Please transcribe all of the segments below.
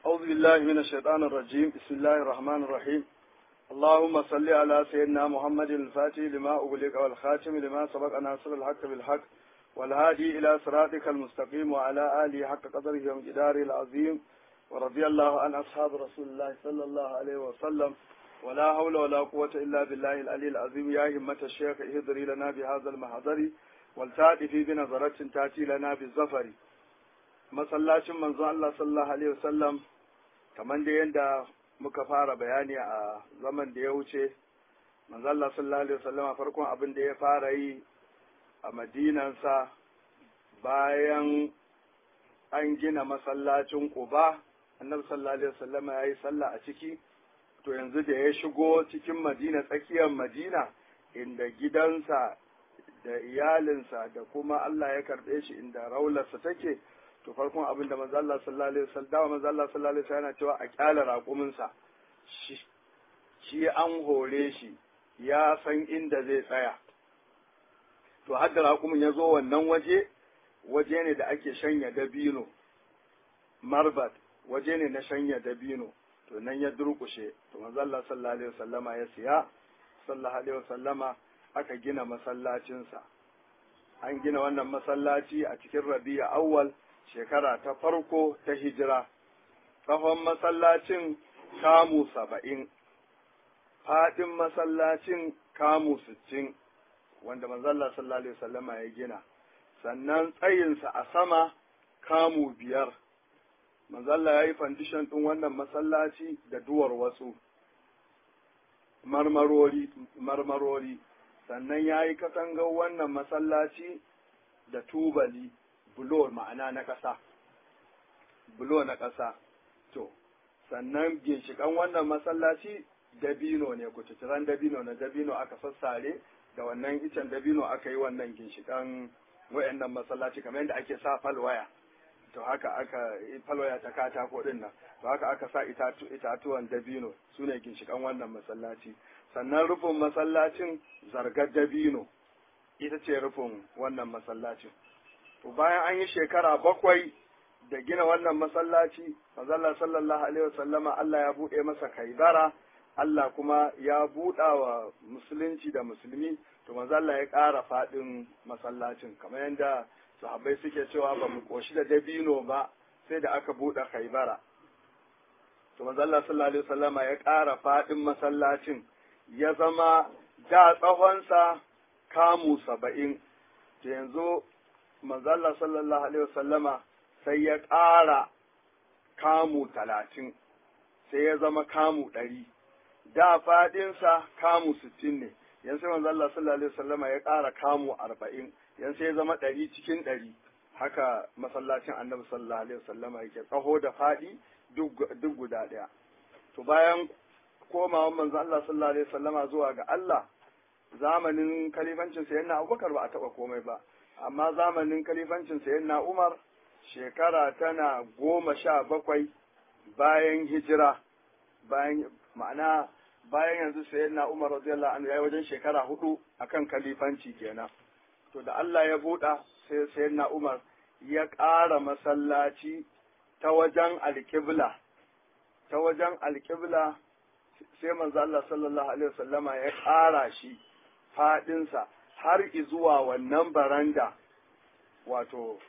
أعوذ بالله من الشيطان الرجيم بسم الله الرحمن الرحيم اللهم صل على سيدنا محمد الفاتح لما أغلق والخاتم لما سبق ناصر الحق بالحق والهادي إلى صراطك المستقيم وعلى آله حق قدره ومقداره العظيم ورضي الله عن أصحاب رسول الله صلى الله عليه وسلم ولا حول ولا قوة إلا بالله العلي العظيم يا همة الشيخ اهدري لنا بهذا المحضر والتأتي بنظرة تأتي لنا بالزفر masallacin manzo Allah sallallahu alaihi wasallam kamar da yadda muka fara bayani a zaman da ya wuce manzo Allah sallallahu alaihi wasallam farkon abin da ya fara yi a madinansa bayan an gina masallacin Quba annabi sallallahu alaihi wasallam ya yi sallah a ciki to yanzu da ya shigo cikin Madina tsakiyar Madina inda gidansa da iyalinsa da kuma Allah ya karɓe shi inda raularsa take to farkon abin da manzo Allah sallallahu alaihi wasallam da manzo Allah sallallahu alaihi wasallam yana cewa a kyala raƙumin sa shi shi an hore shi ya san inda zai tsaya to har da raƙumin ya zo wannan waje waje ne da ake shanya dabino marbat waje ne na shanya dabino to nan ya durƙushe to manzo Allah sallallahu alaihi wasallama ya siya sallallahu alaihi wasallama aka gina masallacinsa an gina wannan masallaci a cikin rabi'a awwal shekara ta farko ta hijira, tsawon masallacin kamu saba'in, faɗin masallacin kamu sittin, wanda manzalla sallallahu Alaihi wasallama ya gina, sannan tsayinsa a sama kamu biyar. Manzalla ya yi fandishan ɗin wannan masallaci da duwar wasu marmarori, marmarori, sannan ya yi katangar wannan masallaci da tubali. bulo ma'ana na ƙasa bulo na ƙasa to sannan ginshiƙan wannan masallaci dabino ne kututturan dabino na dabino aka sassare da wannan icen dabino aka yi wannan ginshiƙan wayannan masallaci kamar yadda ake sa falwaya to haka aka falwaya ta katako din nan to haka aka sa itatuwan dabino su ne ginshiƙan wannan masallaci sannan rufin masallacin zargar dabino ita ce rufin wannan masallacin to bayan an yi shekara bakwai da gina wannan masallaci mazalla sallallahu alaihi wasallama Allah ya buɗe masa kaibara Allah kuma ya buɗa wa musulunci da musulmi to mazalla ya ƙara faɗin masallacin kamar yadda sahabbai suke cewa ba mu ƙoshi da dabino ba sai da aka buɗe kaibara to mazalla sallallahu alaihi wasallama ya ƙara faɗin masallacin ya zama da tsawonsa kamu saba'in to yanzu manzo Allah sallallahu alaihi wasallama sai ya ƙara kamu talatin sai ya zama kamu ɗari da faɗinsa kamu sittin ne yan sai manzo Allah sallallahu alaihi wasallama ya ƙara kamu arba'in yan sai ya zama ɗari cikin ɗari haka masallacin annabi sallallahu alaihi wasallama yake tsaho da faɗi duk guda ɗaya to bayan komawan manzo Allah sallallahu alaihi wasallama zuwa ga Allah zamanin kalifancin sayyidina Abubakar ba a taɓa komai ba amma zamanin kalifancin sayyidina Umar shekara tana goma sha bakwai bayan hijira bayan ma'ana bayan yanzu sayyidina Umar radiyallahu anhu yayi wajen shekara hudu akan kalifanci kenan to da Allah ya buɗa sai sayyidina Umar ya ƙara masallaci ta wajen alƙibla ta wajen alƙibla sai manzo Allah sallallahu alaihi wasallama ya ƙara shi faɗinsa har zuwa wannan baranda wato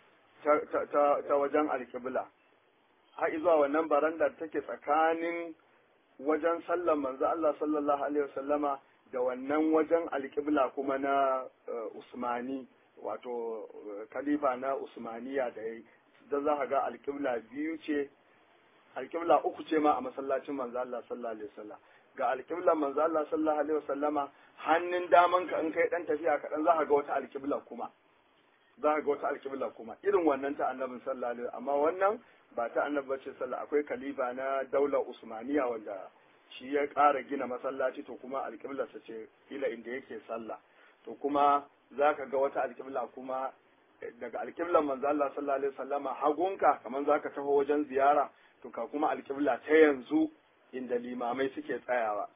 ta, wajen alkibla har zuwa wannan baranda take tsakanin wajen sallan manzo Allah sallallahu alaihi wasallama da wannan wajen alkibla kuma na uh, Usmani wato kalifa na Usmaniya da yayi da za ka ga alkibla biyu ce alkibla uku ce ma a masallacin manzo Allah sallallahu alaihi wasallam ga alkibla manzo Allah sallallahu alaihi wasallama hannun daman ka in kai dan tafiya kaɗan za ka ga wata alkibla kuma za ka ga wata alkibla kuma irin wannan ta annabin sallallahu alaihi amma wannan ba ta annabi bace sallallahu akwai kalifa na daular usmaniya wanda shi ya ƙara gina masallaci to kuma alkiblarsa ce ila inda yake sallah to kuma za ka ga wata alkibla kuma daga alkiblan manzo Allah sallallahu alaihi wasallama hagunka kamar za ka taho wajen ziyara to ka kuma alkibla ta yanzu inda limamai suke tsayawa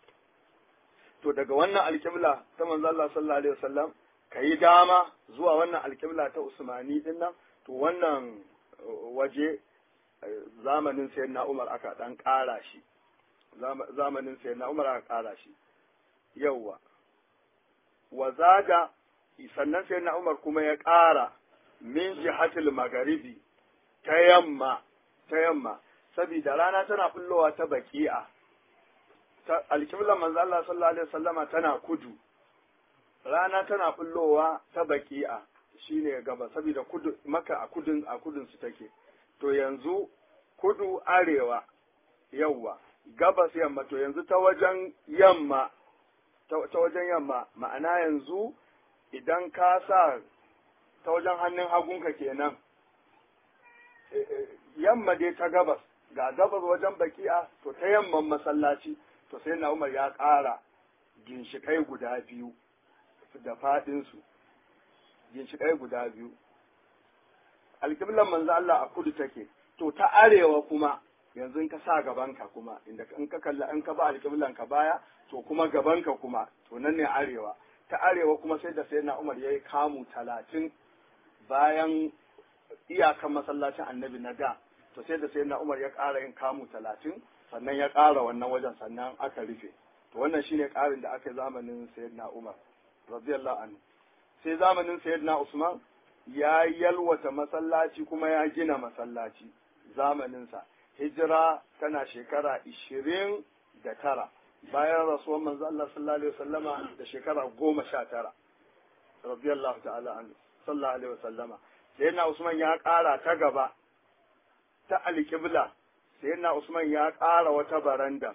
to daga wannan alkibla ta manzo Allah sallallahu alaihi wasallam kai dama zuwa wannan alkibla ta Usmani din nan to wannan waje zamanin sayyidina Umar aka dan ƙara shi zamanin sayyidina Umar aka ƙara shi yawwa wa zaga sannan sayyidina Umar kuma ya ƙara min jihatil magharibi ta yamma ta yamma saboda rana tana bullowa ta baki'a ta alƙiblar manzo Allah sallallahu alaihi wasallama tana kudu rana tana bullowa ta baki'a shine gaba saboda kudu maka a kudin a kudin su take to yanzu kudu arewa yawwa gabas yamma to yanzu ta wajen yamma ta wajen yamma ma'ana yanzu idan ka sa ta wajen hannun hagunka kenan yamma dai ta gabas ga gabas wajen baki'a to ta yamman masallaci to sai na umar ya ƙara ginshiƙai guda biyu da faɗinsu ginshiƙai guda biyu alƙiblan manzo Allah a kudu take to ta arewa kuma yanzu in ka sa gabanka kuma inda in ka kalla in ka ba alƙiblan ka baya to kuma gabanka kuma to nan ne arewa ta arewa kuma sai da sayyidina Umar yayi kamu talatin bayan iyakan masallacin annabi na da to sai da sayyidina Umar ya ƙara yin kamu talatin sannan ya ƙara wannan wajen sannan aka rufe to wannan shine ƙarin da aka yi zamanin sayyidina Umar radiyallahu anhu sai zamanin sayyidina Usman ya yalwata masallaci kuma ya gina masallaci zamaninsa hijira tana shekara ishirin da tara bayan rasuwar manzo Allah sallallahu alaihi wasallama da shekara goma sha tara radiyallahu ta'ala anhu sallallahu alaihi wasallama sayyidina Usman ya ƙara ta gaba ta alƙibla sayyidina Usman ya ƙara wata baranda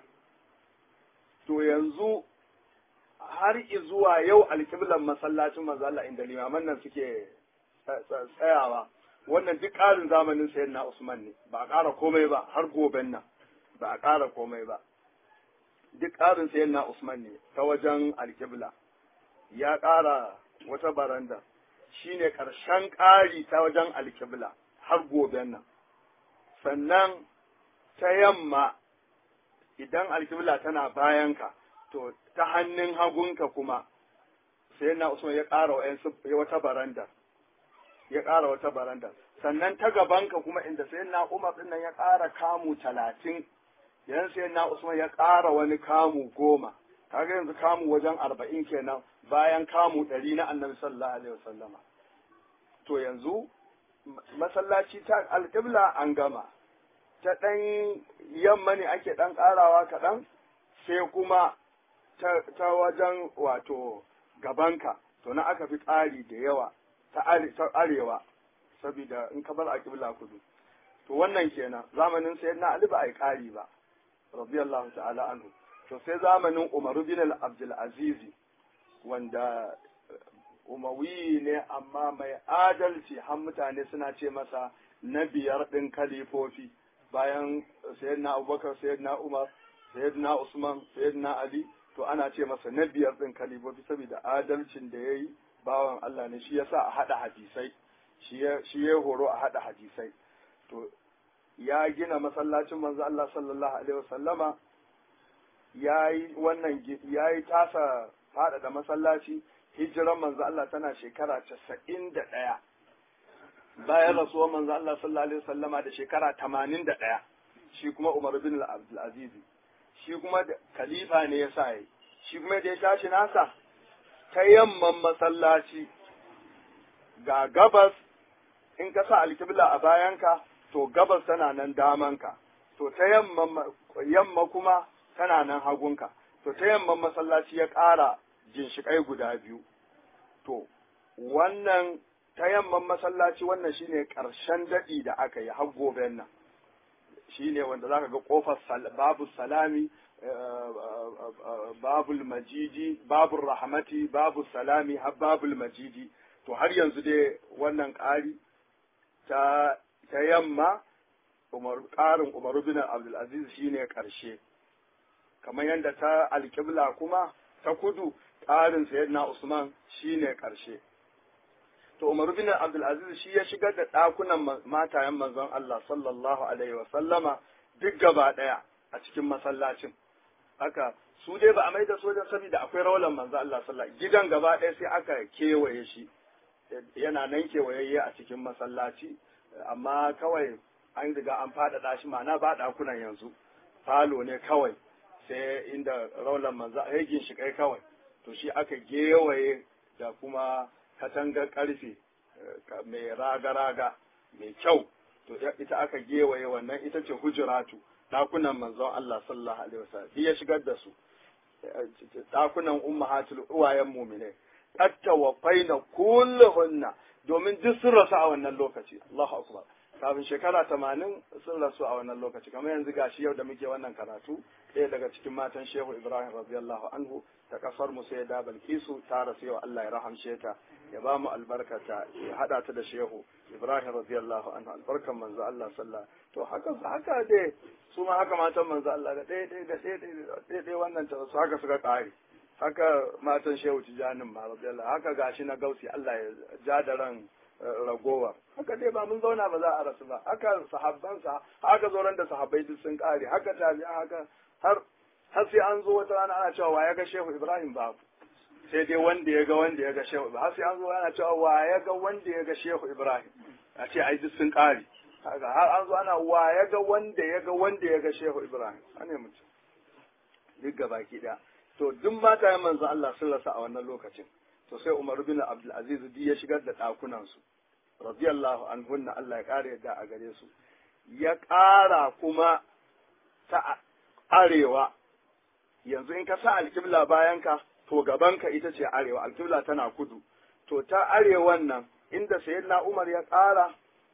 to yanzu har zuwa yau alƙiblan masallacin manzo Allah inda limaman nan suke tsayawa wannan duk ƙarin zamanin sayan na Usman ne ba a ƙara komai ba har goben nan ba a ƙara komai ba duk ƙarin sayan na Usman ne ta wajen alƙibla ya ƙara wata baranda shine ƙarshen ƙari ta wajen alƙibla har goben nan sannan ta yamma idan alƙibla tana bayanka to ta hannun hagunka kuma sai na Usman ya ƙara wata baranda ya ƙara wata baranda sannan ta gabanka kuma inda sai na Umar din nan ya ƙara kamu talatin yanzu sai na Usman ya ƙara wani kamu goma kaga yanzu kamu wajen arba'in kenan bayan kamu ɗari na annabi sallallahu alaihi wasallama to yanzu masallaci ta alƙibla an gama ta ɗan yamma ne ake ɗan ƙarawa kaɗan sai kuma ta wajen wato gabanka to na aka fi ƙari da yawa ta arewa saboda in ka bar alƙibla kudu to wannan kenan zamanin sai na Ali ba a yi ƙari ba radiyallahu ta'ala anhu to sai zamanin Umar bin Abdul Aziz wanda umawi ne amma mai adalci har mutane suna ce masa na biyar ɗin kalifofi bayan sayyidina Abubakar sayyidina Umar sayyidina Usman sayyidina Ali to ana ce masa na biyar ɗin kalifofi saboda adalcin da ya yi bawan Allah ne shi yasa a haɗa hadisai shi ya horo a haɗa hadisai to ya gina masallacin manzo Allah sallallahu alaihi wasallama ya yi wannan ya yi tasa faɗaɗa masallaci hijiran manzo Allah tana shekara casa'in da ɗaya bayan rasuwar manzo Allah sallallahu alaihi wasallama da shekara tamanin da ɗaya shi kuma Umar bin Abdulaziz shi kuma khalifa ne ya sa yi shi kuma da ya tashi nasa ta yamman masallaci ga gabas in ka sa alkibla a bayanka to gabas tana nan damanka to ta yamma kuma tana nan hagunka to ta yamman masallaci ya ƙara ginshiƙai guda biyu to wannan ta yamman masallaci wannan shine ƙarshen daɗi da aka yi har goben nan shine wanda zaka ga ƙofar babu salami babul majidi babul rahmati babu salami har babul majidi to har yanzu dai wannan ƙari ta ta yamma umar ƙarin umaru bin abdulaziz shine ƙarshe kamar yadda ta alƙibla kuma ta kudu ƙarin sayyidina usman shine ƙarshe to umaru bin abdulaziz shi ya shigar da ɗakunan matayen manzon Allah sallallahu alaihi wa sallama duk gaba ɗaya a cikin masallacin haka su dai ba a mai da sojan saboda akwai rawalan manzo Allah sallallahu gidan gaba ɗaya sai aka kewaye shi yana nan kewayayye a cikin masallaci amma kawai an riga an faɗaɗa shi ma'ana ba ɗakunan yanzu falo ne kawai sai inda raulan manzo hegin shi kai kawai to shi aka gewaye da kuma katangar karfe mai raga-raga mai kyau to ita aka gewaye wannan ita ce hujuratu ɗakunan manzon Allah sallallahu alaihi wasallam ya shigar da su ɗakunan ummahatul uwayen mumine qatta wa faina kulluhunna domin duk sun rasu a wannan lokaci Allahu akbar kafin shekara tamanin sun rasu a wannan lokaci kamar yanzu gashi yau da muke wannan karatu ɗaya daga cikin matan shehu ibrahim radiyallahu anhu ta kasar mu sai da balkisu ta rasu yau Allah ya rahamshe ta ya ba mu albarkata ya hada ta da shehu ibrahim radiyallahu anhu albarkan manzo Allah sallah to haka haka dai su ma haka matan manzo Allah da ɗaya ɗaya da ɗaya ɗaya ɗaya wannan ta su haka suka ƙare haka matan shehu tijanin ma radiyallahu haka gashi na gausi Allah ya ja da ran ragowa haka dai ba mun zauna ba za a rasu ba haka sahabbansa haka zo da sahabbai duk sun kare haka tabi'a haka har har sai an zo wata rana ana cewa wa ya ga shehu ibrahim babu sai dai wanda ya ga wanda ya ga shehu har sai an zo ana cewa wa ya ga wanda ya ga shehu ibrahim a ce ai duk sun kare haka har an zo ana wa ya ga wanda ya ga wanda ya ga shehu ibrahim ane mutum duk gabaki daya to duk mata ya manzo Allah sun rasa a wannan lokacin to sai Umar bin Abdul Aziz ya shigar da ɗakunan su radiyallahu anhunna Allah ya ƙara yadda a gare su ya ƙara kuma ta arewa yanzu in ka sa alƙibla bayan ka to gaban ka ita ce arewa alƙibla tana kudu to ta arewan nan inda sayyidina Umar ya ƙara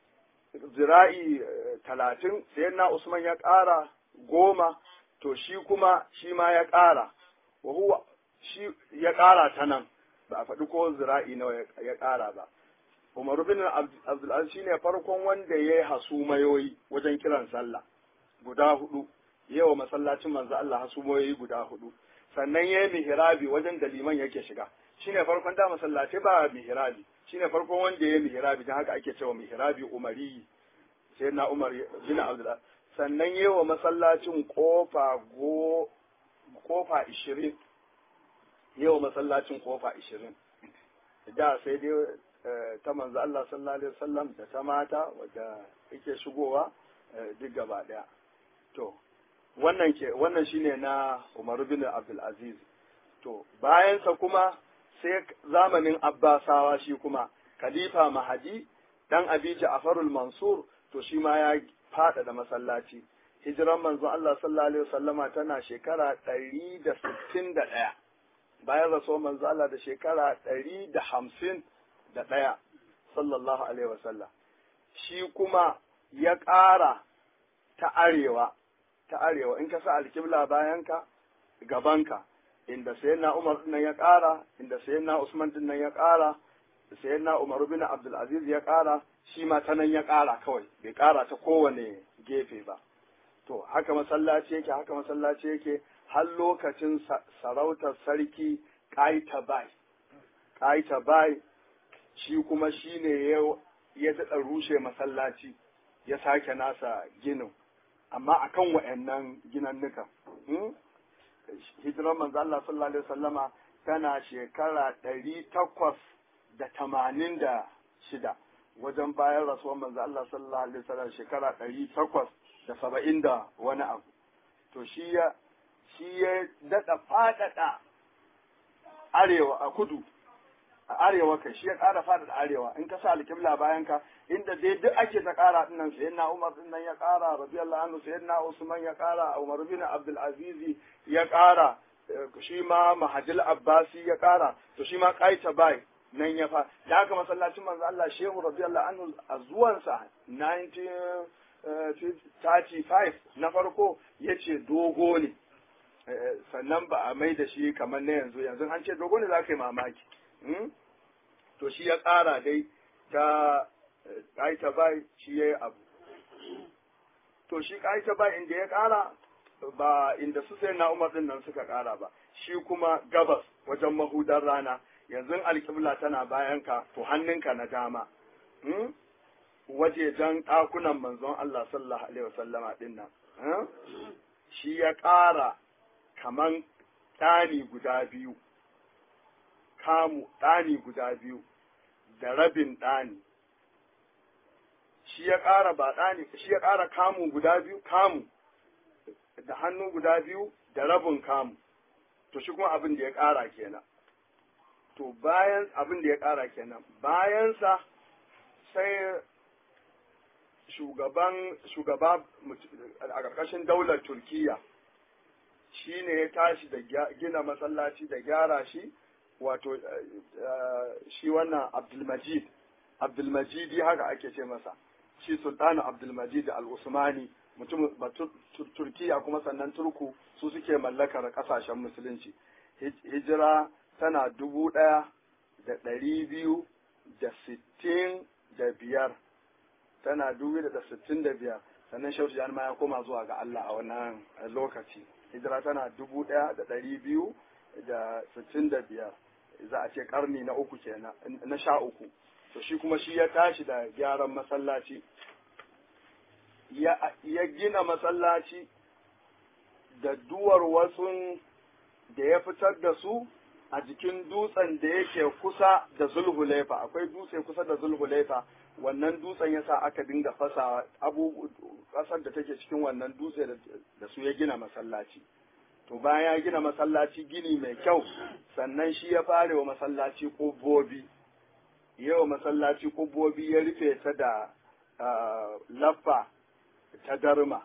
zira'i talatin sayyidina Usman ya ƙara goma to shi kuma shi ma ya ƙara wa huwa shi ya ƙara ta nan ba a faɗi ko zira'i nawa ya ƙara ba. Umar bin Abdulaziz shi ne farkon wanda ya yi hasumayoyi wajen kiran sallah guda hudu, yawa masallacin manzo Allah hasumayoyi guda hudu. Sannan ya yi mihirabi wajen da liman yake shiga. Shi ne farkon da masallaci ba mihirabi. Shi ne farkon wanda ya yi mihirabi don haka ake cewa mihirabi umari. Sai na Umar bin Abdulaziz. Sannan ya wa masallacin kofa go kofa ishirin yau masallacin kofa ishirin da sai dai ta manzo Allah sallallahu alaihi wasallam da ta mata wadda yake shigowa duk gaba daya to wannan ke wannan shine na Umar bin Abdul Aziz to bayan sa kuma sai zamanin Abbasawa shi kuma Khalifa Mahadi dan Abi Ja'farul Mansur to shi ma ya fada da masallaci hijiran manzo Allah sallallahu alaihi wasallama tana shekara ɗari da sittin da ɗaya bayan rasuwar manzo Allah da shekara ɗari da hamsin da ɗaya sallallahu alaihi wasallam shi kuma ya ƙara ta arewa ta arewa in ka sa alkibla bayanka gabanka inda sayyidina Umar din nan ya ƙara inda sayyidina Usman din nan ya ƙara sayyidina Umar bin Abdul Aziz ya ƙara shi ma ta nan ya ƙara kawai bai ƙara ta kowane gefe ba to haka masallaci yake haka masallaci yake har lokacin sarautar sarki Kaitabai. Kaitabai shi kuma shi ne ya daɗa rushe masallaci ya sake nasa ginin, amma a kan wa'yannan ginannuka. Hijirar manzo Allah sallallahu Alaihi wasallama tana shekara ɗari takwas da tamanin da shida wajen bayan rasuwar manzo Allah sallallahu Alaihi wasallam shekara ɗari takwas da saba'in da wani abu. To shi ya shi ya daɗa faɗaɗa arewa a kudu a arewa kai shi ya ƙara faɗaɗa arewa in ka sa alƙibla bayan ka inda dai duk ake ta ƙara ɗin nan sayan na Umar ɗin nan ya ƙara radiyallahu anhu sayan na Usman ya ƙara Umar bin Abdul Aziz ya ƙara shi ma Mahajil Abbasi ya ƙara to shi ma Qaita Bai nan ya fa da haka masallacin manzo Allah Shehu radiyallahu anhu a zuwansa 1935 na farko yace dogo ne sannan ba a mai da shi kamar na yanzu yanzu an ce dogo ne za ka yi mamaki to shi ya ƙara dai ta ƙaita bai shi ya yi abu to shi ƙaita bai inda ya ƙara ba inda su sai na umar din nan suka ƙara ba shi kuma gabas wajen mahudar rana yanzu alƙibla tana bayan ka to hannunka na dama wajejen ɗakunan manzon Allah sallallahu alaihi wasallama din nan shi ya ƙara kaman ɗani guda biyu, kamu ɗani guda biyu da rabin ɗani, shi ya ƙara baɗani shi ya ƙara kamu guda biyu kamu da hannu guda biyu da rabin kamu to shi kuma abin da ya ƙara kenan to bayan abin da ya ƙara kenan bayansa sai shugaban shugaba a ƙarƙashin daular turkiya shi ne ya tashi da gina masallaci da gyara shi wato shi wannan abdulmajid abdulmajidi haka ake ce masa shi sultanu abdulmajid al-usmani mutum turkiya kuma sannan turku su suke mallakar kasashen musulunci hijira tana dubu ɗaya da ɗari biyu da sittin da biyar tana dubu da sittin da biyar sannan shautu jan ma ya koma zuwa ga Allah a wannan lokaci hijira tana dubu ɗaya da ɗari biyu da sittin da biyar za a ce karni na uku kenan na sha uku to shi kuma shi ya tashi da gyaran masallaci ya gina masallaci da duwar wasu da ya fitar da su a jikin dutsen da yake kusa da zulhulaifa akwai dutse kusa da zulhulaifa wannan dutsen ya sa aka dinga fasa abu ƙasar da take cikin wannan dutse da su ya gina masallaci to bayan ya gina masallaci gini mai kyau sannan shi ya fare wa masallaci ƙubbobi yawa masallaci ƙubbobi ya rufe ta da laffa ta darma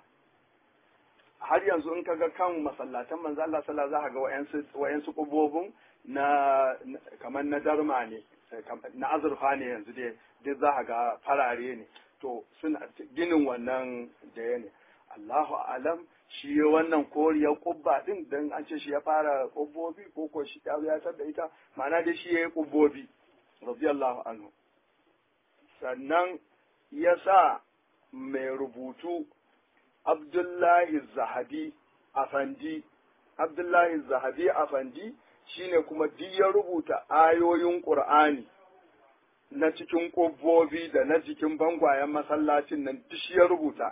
har yanzu in kaga kan masallatan manzo Allah sallallahu za ka ga wayansu wayansu ƙubbobin na kamar na darma ne na azurfa ne yanzu dai duk za ka ga farare ne to suna ginin wannan da ya ne Allahu alam shi wannan koriyar kubba din dan an ce shi ya fara kubbobi ko ko shi ya yatar da ita ma'ana dai shi ya yi kubbobi radiyallahu anhu sannan ya sa mai rubutu Abdullahi Zahabi Afandi Abdullahi Zahabi Afandi shine kuma duk ya rubuta ayoyin Qur'ani na cikin kubbobi da na jikin bangwayen masallacin nan duk shi ya rubuta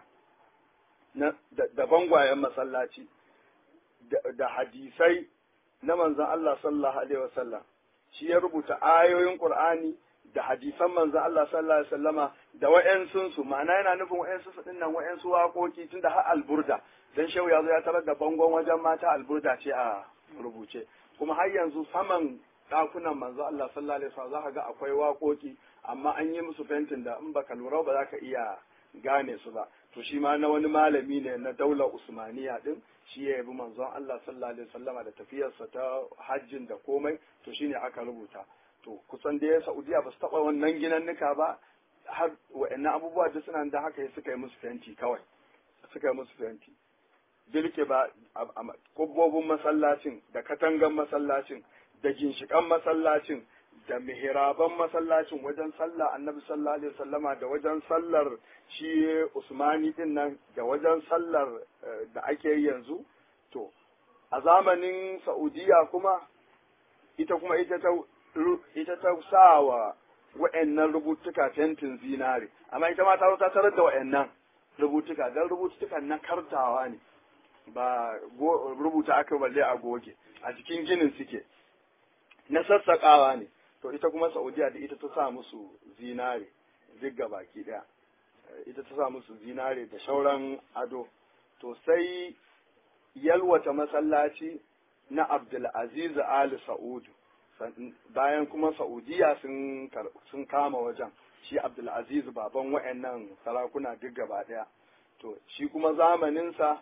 da bangwayen masallaci da hadisai na manzon Allah sallallahu alaihi wasallam shi ya rubuta ayoyin Qur'ani da hadisan manzon Allah sallallahu alaihi wasallama da wa'yansun su ma'ana yana nufin wa'yansu su dinnan wa'yansu waƙoƙi tunda har alburda dan shehu ya zo ya tarar da bangon wajen mata alburda ce a rubuce kuma har yanzu saman ɗakunan manzo Allah sallallahu alaihi wasallam zaka ga akwai waƙoƙi amma an yi musu fentin da in baka lura ba za ka iya gane su ba to shi ma na wani malami ne na daular usmaniya din shi ya yabi manzon Allah sallallahu alaihi wasallama da tafiyarsa ta hajjin da komai to shine aka rubuta to kusan da ya Saudiya ba su taba wannan ginannuka ba har wa'annan abubuwa da suna da haka suka yi musu fenti kawai suka yi musu fenti bilke ba kubbobin masallacin da katangan masallacin da ginshikan masallacin da mihiraban masallacin wajen sallah annabi sallallahu alaihi wasallama da wajen sallar shi usmani din nan da wajen sallar da ake yi yanzu to a zamanin saudiya kuma ita kuma ita ta ita ta sa wa wa'annan rubutuka fentin zinare amma ita ma ta ta tarar da wa'annan rubutuka dan rubutukan na kartawa ne ba rubuta aka balle a goge a cikin ginin suke na sassaƙawa ne to ita kuma saudiya da ita ta sa musu zinare duk baki ɗaya ita ta sa musu zinare da shauran ado to sai yalwata masallaci na abdulaziz ali sa'udu bayan kuma saudiya sun kama wajen shi abdulaziz baban wa'annan sarakuna duk gaba ɗaya to shi kuma zamaninsa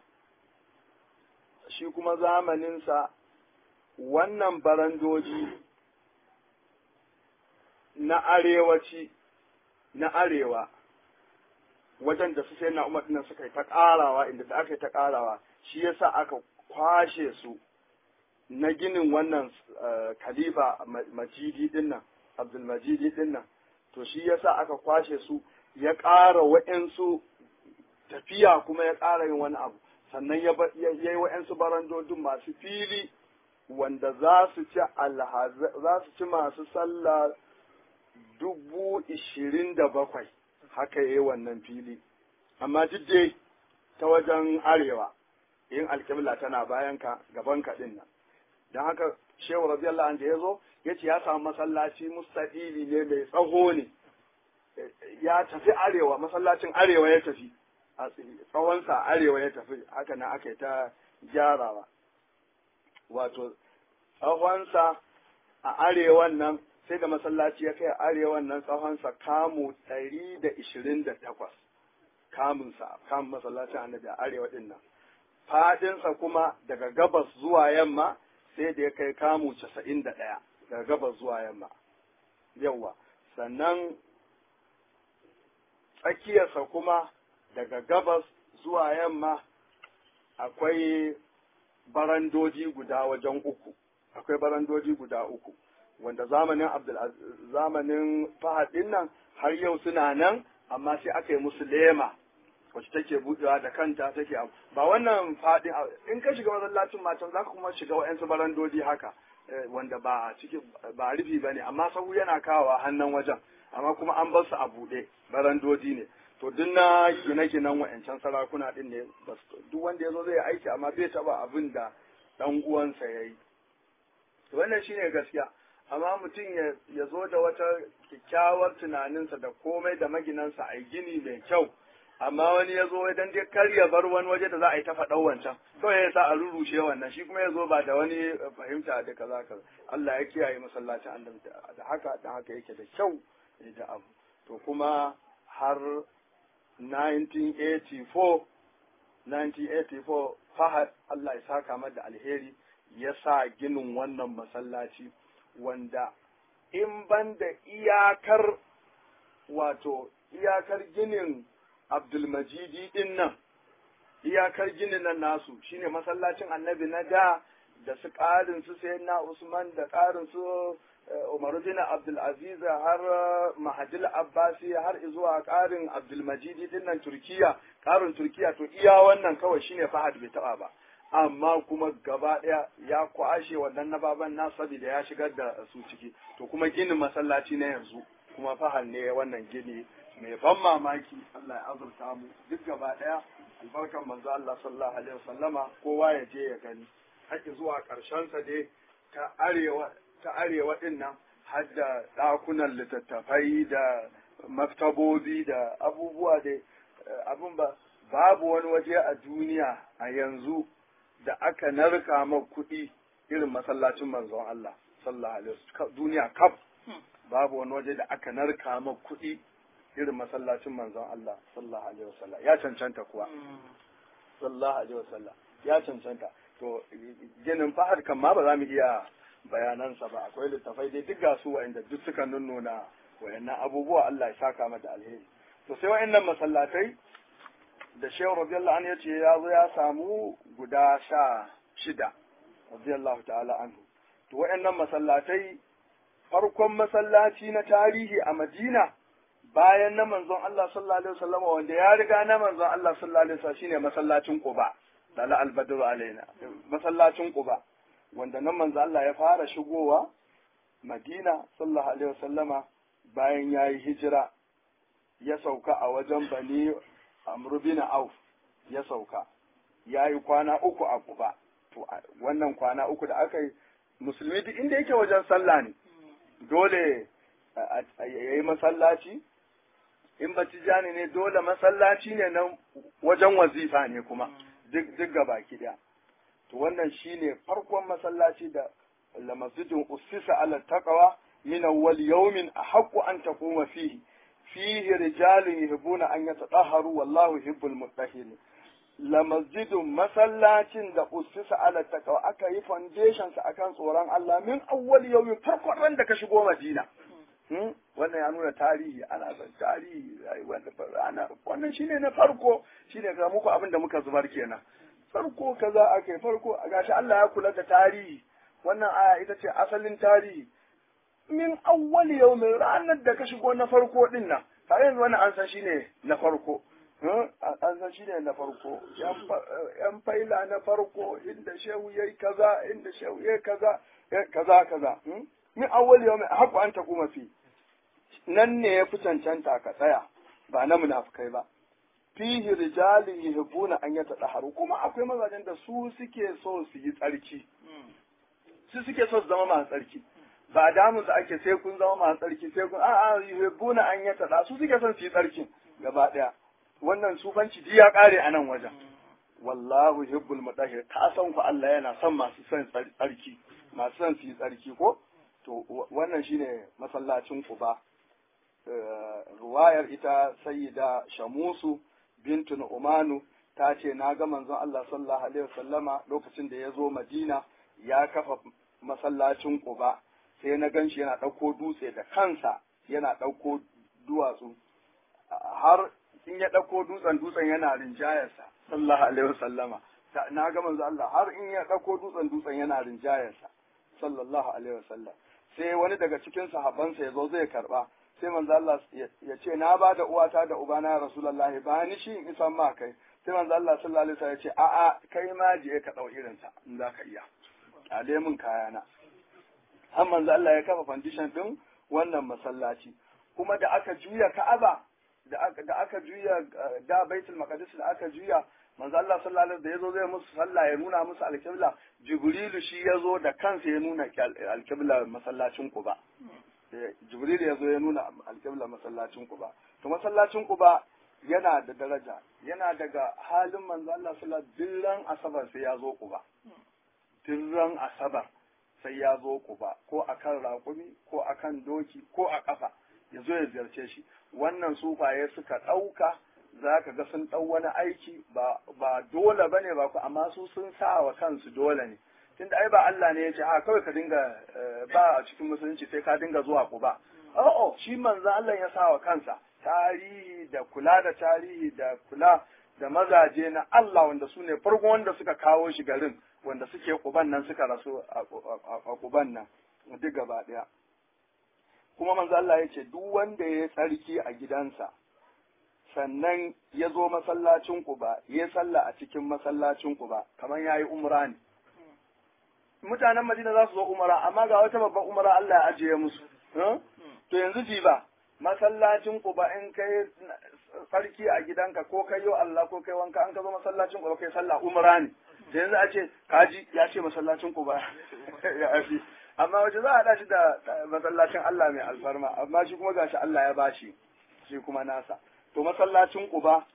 shi kuma zamaninsa wannan barandoji na arewaci na arewa wajen da su sai na umar dinnan suka yi ta ƙarawa inda da aka yi ta ƙarawa shi yasa aka kwashe su na ginin wannan khalifa majidi dinnan abdulmajidi dinnan to shi yasa aka kwashe su ya ƙara wa'insu tafiya kuma ya ƙara yin wani abu sannan ya yi wa'yansu barandodin masu fili wanda za su ci za su ci masu sallah dubu ishirin da bakwai haka ya yi wannan fili amma duk dai ta wajen arewa yin alƙibla tana bayan ka gaban ka din nan don haka shehu radiyallahu anhu ya zo ya ce ya samu masallaci mustaqili ne mai tsaho ne ya tafi arewa masallacin arewa ya tafi a tsawonsa arewa ya tafi haka nan aka yi ta gyarawa wato tsawonsa a arewan nan sai da masallaci ya kai arewan nan tsawonsa kamu ɗari da ishirin da takwas kamunsa kamun masallacin annabi a arewa ɗin nan faɗinsa kuma daga gabas zuwa yamma sai da ya kai kamu casa'in da ɗaya daga gabas zuwa yamma yawwa sannan tsakiyarsa kuma daga gabas zuwa yamma akwai barandoji guda wajen uku akwai barandoji guda uku wanda zamanin abdul zamanin fahad din nan har yau suna nan amma sai aka yi musu lema wacce take budewa da kanta take ba wannan fadin in ka shiga masallacin matan zaka kuma shiga wa'ansu barandoji haka wanda ba ciki ba rufi bane amma sahu yana kawowa hannun wajen amma kuma an bar su a buɗe barandoji ne to duk na gine-ginen wa'ancan sarakuna din ne duk wanda ya zo zai aiki amma bai taba abin da dan uwansa ya yi wannan shine gaskiya amma mutum ya zo da wata kyakkyawar tunaninsa da komai da maginansa a gini mai kyau amma wani ya zo idan dai kar ya bar wani waje da za a yi ta faɗan wancan kawai ya sa a rurrushe wannan shi kuma ya zo ba da wani fahimta da kaza kaza Allah ya kiyaye masallacin annabi da haka da haka yake da kyau da abu to kuma har 1984 1984 Fahad Allah ya saka mata alheri ya sa ginin wannan masallaci wanda in ban da iyakar wato iyakar ginin Abdulmajidi din nan iyakar ginin nan nasu shine masallacin annabi na da da su ƙarin su na Usman da ƙarin su Umaru bin Abdulaziz har Mahadil Abbasi har zuwa ƙarin Abdulmajidi din nan Turkiya ƙarin Turkiya to iya wannan kawai shine Fahad bai taɓa ba amma kuma gaba ɗaya ya kwashe wannan na baban na saboda ya shigar da su ciki to kuma ginin masallaci na yanzu kuma Fahad ne wannan gini mai ban mamaki Allah ya azurta mu duk gaba ɗaya albarkan manzo Allah sallallahu alaihi wasallama kowa ya je ya gani haƙi zuwa ƙarshen sa dai ta arewa ta arewa din nan har da ɗakunan littattafai da maktabobi da abubuwa da abin ba babu wani waje a duniya a yanzu da aka narka ma kuɗi irin masallacin manzon Allah sallallahu alaihi wasallam duniya kaf babu wani waje da aka narka ma kuɗi irin masallacin manzon Allah sallallahu alaihi wasallam ya cancanta kuwa sallallahu alaihi wasallam ya cancanta to ginin fahad kan ma ba za mu iya bayanansa ba akwai littafai dai duk gasu wa'anda duk suka nunnuna wayannan abubuwa Allah ya saka mata alheri to sai wayannan masallatai da shehu radiyallahu anhu yace ya zo ya samu guda sha shida radiyallahu ta'ala anhu to wayannan masallatai farkon masallaci na tarihi a Madina bayan na manzon Allah sallallahu alaihi wasallam wanda ya riga na manzon Allah sallallahu alaihi wasallam shine masallacin Quba dala al-badr alaina masallacin Quba wanda nan manzo Allah ya fara shigowa Madina sallallahu alaihi wasallama bayan yayi hijira ya sauka a wajen Bani Amr bin Auf ya sauka yayi kwana uku a Quba to wannan kwana uku da aka yi musulmi duk inda yake wajen sallah ne dole yayi masallaci in batijani ne dole masallaci ne nan wajen wazifa ne kuma duk gabaki daya to wannan shine farkon masallaci da la masjidun ussisa ala taqwa min awwal yawmin ahqqu an taquma fihi fihi rijalun yuhibbuna an yatatahharu wallahu yuhibbul mutahhirin la masjidun masallacin da ussisa ala taqwa aka yi foundation sa akan tsoron Allah min awwal yawmin farkon ran da ka shigo Madina wannan ya nuna tarihi ana son tarihi wannan shine na farko shine ga muku abin da muka zubar kenan farko kaza ake farko gashi Allah ya kula da tarihi wannan aya ita ce asalin tarihi min awwal yawmin ranar da ka shigo na farko din nan tare yanzu wannan an san shine na farko an san shine na farko yan faila na farko inda shehu yayi kaza inda shehu yayi kaza kaza kaza min awwal yawmin haqqu an takuma fi nan ne ya fi cancanta ka tsaya ba na munafukai ba fihi rijalin yuhibbuna an yatadaharu kuma akwai mazajen da su suke so su yi tsarki su suke so su zama masu tsarki ba damun su ake sai kun zama masu tsarki sai kun a'a yuhibbuna an yatada su suke son su yi tsarkin gaba daya wannan sufanci ji ya kare a nan wajen wallahu yuhibbul mutahhir ka san ku Allah yana son masu son tsarki masu son su yi tsarki ko to wannan shine masallacin Quba ruwayar ita sayyida Shamusu bintun Umanu ta ce na ga manzon Allah sallallahu alaihi wasallama lokacin da ya zo Madina ya kafa masallacin Quba sai na gan shi yana ɗauko dutse da kansa yana ɗauko duwatsu har in ya ɗauko dutsen dutsen yana rinjayarsa sallallahu alaihi wasallama na ga manzo Allah har in ya ɗauko dutsen dutsen yana rinjayarsa sallallahu alaihi wasallam sai wani daga cikin sahabbansa ya zo zai karba sai manzo Allah ya ce na ba da uwata da ubana ya rasulullahi ba ni shi in isan ma kai sai manzo Allah sallallahu alaihi wasallam ya ce a'a kai ma je ka dau irin sa in za ka iya kyale min kayana har manzo Allah ya kafa foundation din wannan masallaci kuma da aka juya Ka'aba da aka da aka juya da Baitul Maqdis da aka juya manzo Allah sallallahu alaihi da yazo zai musu sallah ya nuna musu alqibla Jibrilu shi yazo da kansa ya nuna alqibla masallacin Quba Jibril yazo ya nuna alqibla masallacin Quba to masallacin Quba yana da daraja yana daga halin manzo Allah sallallahu alaihi wasallam asabar sai ya zo Quba dirran asabar sai ya zo Quba ko akan raƙumi ko akan doki ko a ƙafa ya zo ya ziyarce shi wannan sufaye suka ɗauka za ka ga sun ɗau wani aiki ba dole ba ne ba ku amma su sun sa wa kansu dole ne tunda ai ba Allah ne ya ce ha kawai ka dinga ba a cikin musulunci sai ka dinga zuwa ku ba oh shi manzo Allah ya sa wa kansa tarihi da kula da tarihi da kula da mazaje na Allah wanda su ne farkon wanda suka kawo shi garin wanda suke kuban nan suka rasu a kuban nan duk gaba ɗaya kuma manzo Allah ya ce duk wanda ya tsarki a gidansa sannan ya zo masallacin Quba ya salla a cikin masallacin Quba kamar yayi umra ne mutanen Madina za su zo umra amma ga wata babban umra Allah ya ajiye musu to yanzu ji ba masallacin Quba in kai sarki a gidanka ko kai yo Allah ko kai wanka an ka zo masallacin Quba kai sallah umra ne da yanzu a ce kaji ya ce masallacin Quba ya fi amma wace za a haɗa shi da masallacin Allah mai alfarma amma shi kuma gashi Allah ya bashi shi kuma nasa to masallacin Quba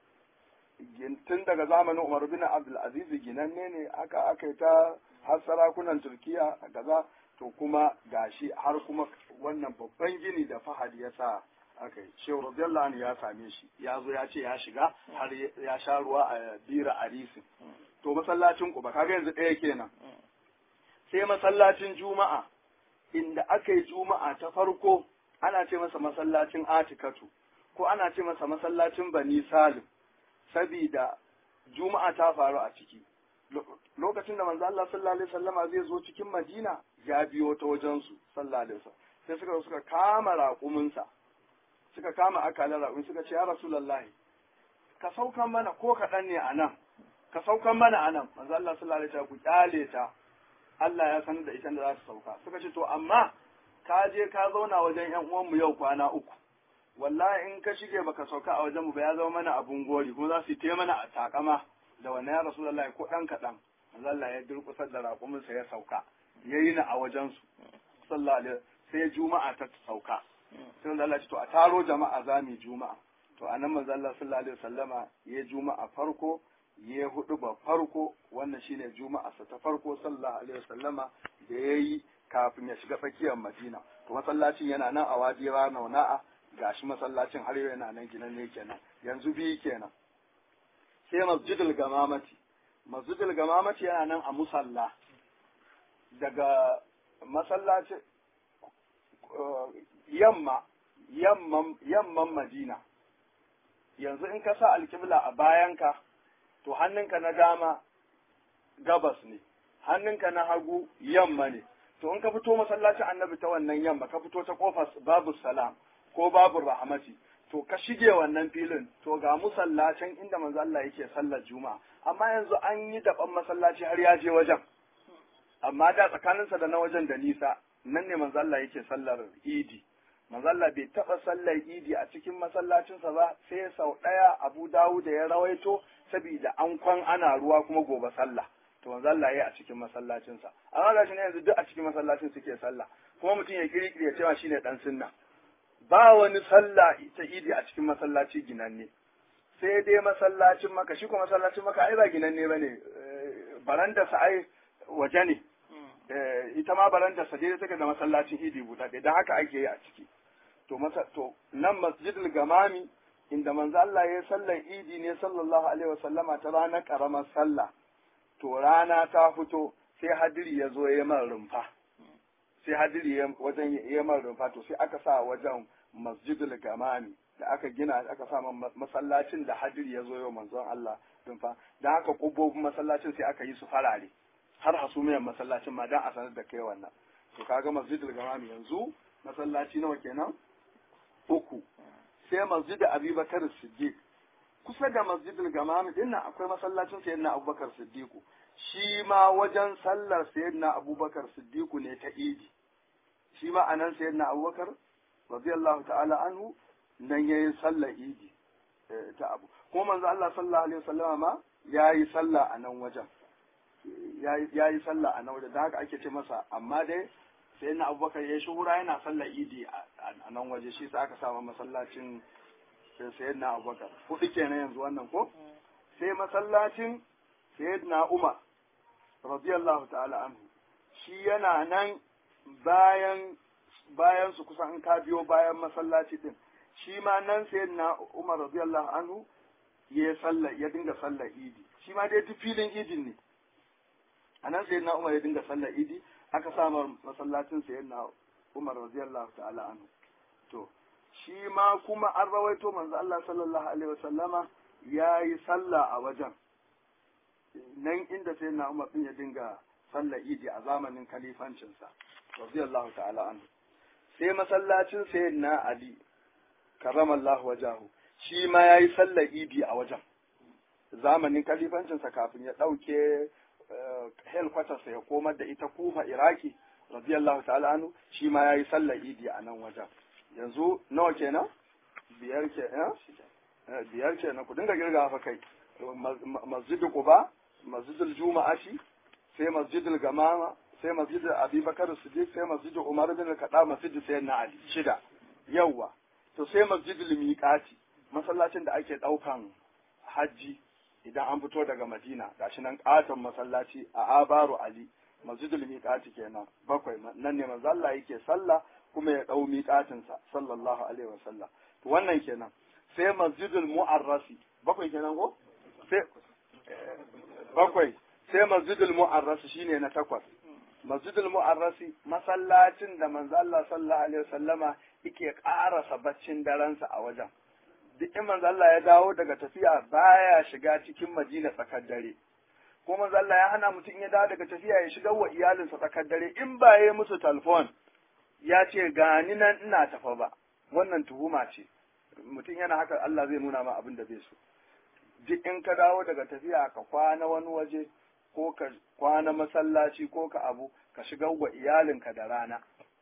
tun daga zamanin Umar bin Abdul Aziz ginanne ne aka aka yi ta har sarakunan Turkiya a gaza to kuma gashi har kuma wannan babban gini da Fahad ya sa aka yi Shehu radiyallahu anhu ya same shi ya zo ya ce ya shiga har ya sha ruwa a bira arisi to masallacin Quba kaga yanzu ɗaya kenan sai masallacin juma'a inda aka yi juma'a ta farko ana ce masa masallacin atikatu ko ana ce masa masallacin bani salim sabida juma'a ta faru a ciki lokacin da manzo Allah sallallahu alaihi wasallama zai zo cikin Madina ya biyo ta wajen su sallallahu alaihi wasallam sai suka suka kama raƙumin sa suka kama akalan raƙumin suka ce ya rasulullahi ka saukan mana ko kaɗan ne a nan ka saukan mana a nan manzo Allah sallallahu alaihi wasallam ku kyale ta Allah ya san da ita da za su sauka suka ce to amma ka je ka zauna wajen yan uwanmu yau kwana uku wallahi in ka shige baka sauka a wajen mu ba ya zama mana abun gori kuma za su yi mana a takama da wannan ya rasulullahi ko dan kadan manzo Allah ya durkusar da raƙumin sa ya sauka yayi na a wajen su sallallahu alaihi sai juma'a ta sauka sai manzo Allah ya ce to a taro jama'a za mu juma'a to anan manzo Allah sallallahu alaihi wasallama ya juma'a farko ya hudu ba farko wannan shine juma'a sa ta farko sallallahu alaihi wasallama da yayi kafin ya shiga tsakiyar Madina to masallacin yana nan a wadi rana na'a gashi masallacin har yana nan ginan ne kenan yanzu biyu kenan sai masjidul gamamati masjidul gamamati yana nan a musalla daga masallacin yamma yamman yamman Madina yanzu in ka sa alkibla a bayanka to hannunka na dama gabas ne hannunka na hagu yamma ne to in ka fito masallacin annabi ta wannan yamma ka fito ta kofar babu salam ko babu rahmati to ka shige wannan filin to ga musallacin inda manzo Allah yake sallar juma'a amma yanzu an yi daban masallaci har ya je wajen amma da tsakaninsa da na wajen da nisa nan ne manzo Allah yake sallar idi manzo Allah bai taba sallar idi a cikin masallacinsa ba sai sau ɗaya Abu Dawud da ya rawaito saboda an kwan ana ruwa kuma gobe sallah to manzo Allah yayi a cikin masallacin sa amma gashi ne yanzu duk a cikin masallacin suke sallah kuma mutum ya kirkiri ya cewa shine dan sunna ba wani sallah ta idi a cikin masallaci ginanne sai dai masallacin maka shi kuma masallacin maka ai ba ginanne bane baranda sa ai waje ne ita ma baranda sa dai take da masallacin idi buɗaɗɗe dan haka ake yi a ciki to masa to nan masjidul gamami inda manzo Allah ya sallar idi ne sallallahu alaihi wasallama ta ranar karamar sallah to rana ta fito sai hadiri ya zo ya man rumfa sai hadiri ya wajen ya man rumfa to sai aka sa wajen masjidul gamami da aka gina aka sa masallacin da hadiri ya zo yau manzon Allah rumfa dan haka kubobin masallacin sai aka yi su farare har hasumiyar masallacin ma dan a sanar da kai wannan to kaga masjidul gamami yanzu masallaci nawa kenan uku sai masjid abubakar siddiq kusa da masjidul gamami din nan akwai masallacin sayyidina abubakar siddiqu shi ma wajen sallar sayyidina abubakar siddiqu ne ta idi shi ma anan sayyidina abubakar radiyallahu ta'ala anhu nan yayi sallar idi ta abu kuma manzo Allah sallallahu alaihi wasallama ma yayi sallah a nan wajen yayi sallah a nan wajen da haka ake ce masa amma dai sai na abubakar ya shuhura yana sallar idi a nan waje shi sa aka samu masallacin sayyidina abubakar hudu kenan yanzu wannan ko sai masallacin sayyidina umar radiyallahu ta'ala anhu shi yana nan bayan bayan su kusan in ka biyo bayan masallaci din shi ma nan sayyidina umar radiyallahu anhu ya sallar ya dinga sallar idi shi ma dai duk filin idin ne a nan sayyidina umar ya dinga sallar idi aka samar masallacin sayyidina Umar radiyallahu ta'ala anhu to shi ma kuma an rawaito manzo Allah sallallahu alaihi wasallama yayi sallah a wajen nan inda sayyidina Umar din ya dinga sallar idi a zamanin kalifancinsa radiyallahu ta'ala anhu sai masallacin sayyidina Ali karramallahu wajahu shi ma yayi sallar idi a wajen zamanin kalifancinsa kafin ya ɗauke helkwatarsa ya komar da ita kufa iraki radiyallahu ta'ala anhu shi ma yayi sallar idi a nan wajen yanzu nawa kenan biyar ke biyar kenan ku dinga girga fa kai masjidul quba masjidul juma'ati sai masjidul gamama sai masjidul abubakar siddiq sai masjidul umar bin al-khattab masjidul sayyidina ali shida yawa to sai masjidul miqati masallacin da ake daukan hajji idan an fito daga Madina gashi nan katon masallaci a Abaru Ali masjidul miqati kenan bakwai nan ne manzo Allah yake sallah kuma ya dau miqatin sa sallallahu alaihi wasallam to wannan kenan sai masjidul mu'arrasi bakwai kenan ko sai bakwai sai masjidul mu'arrasi shine na takwas masjidul mu'arrasi masallacin da manzo Allah sallallahu alaihi wasallama yake karasa baccin daransa a wajen duk in manzo Allah ya dawo daga tafiya baya shiga cikin Madina tsakar dare ko manzo Allah ya hana mutum ya dawo daga tafiya ya shiga wa iyalinsa tsakar dare in ba ya musu telefon ya ce gani nan ina tafa ba wannan tuhuma ce mutum yana haka Allah zai nuna ma abin da bai so duk in ka dawo daga tafiya ka kwana wani waje ko ka kwana masallaci ko ka abu ka shiga wa iyalinka da rana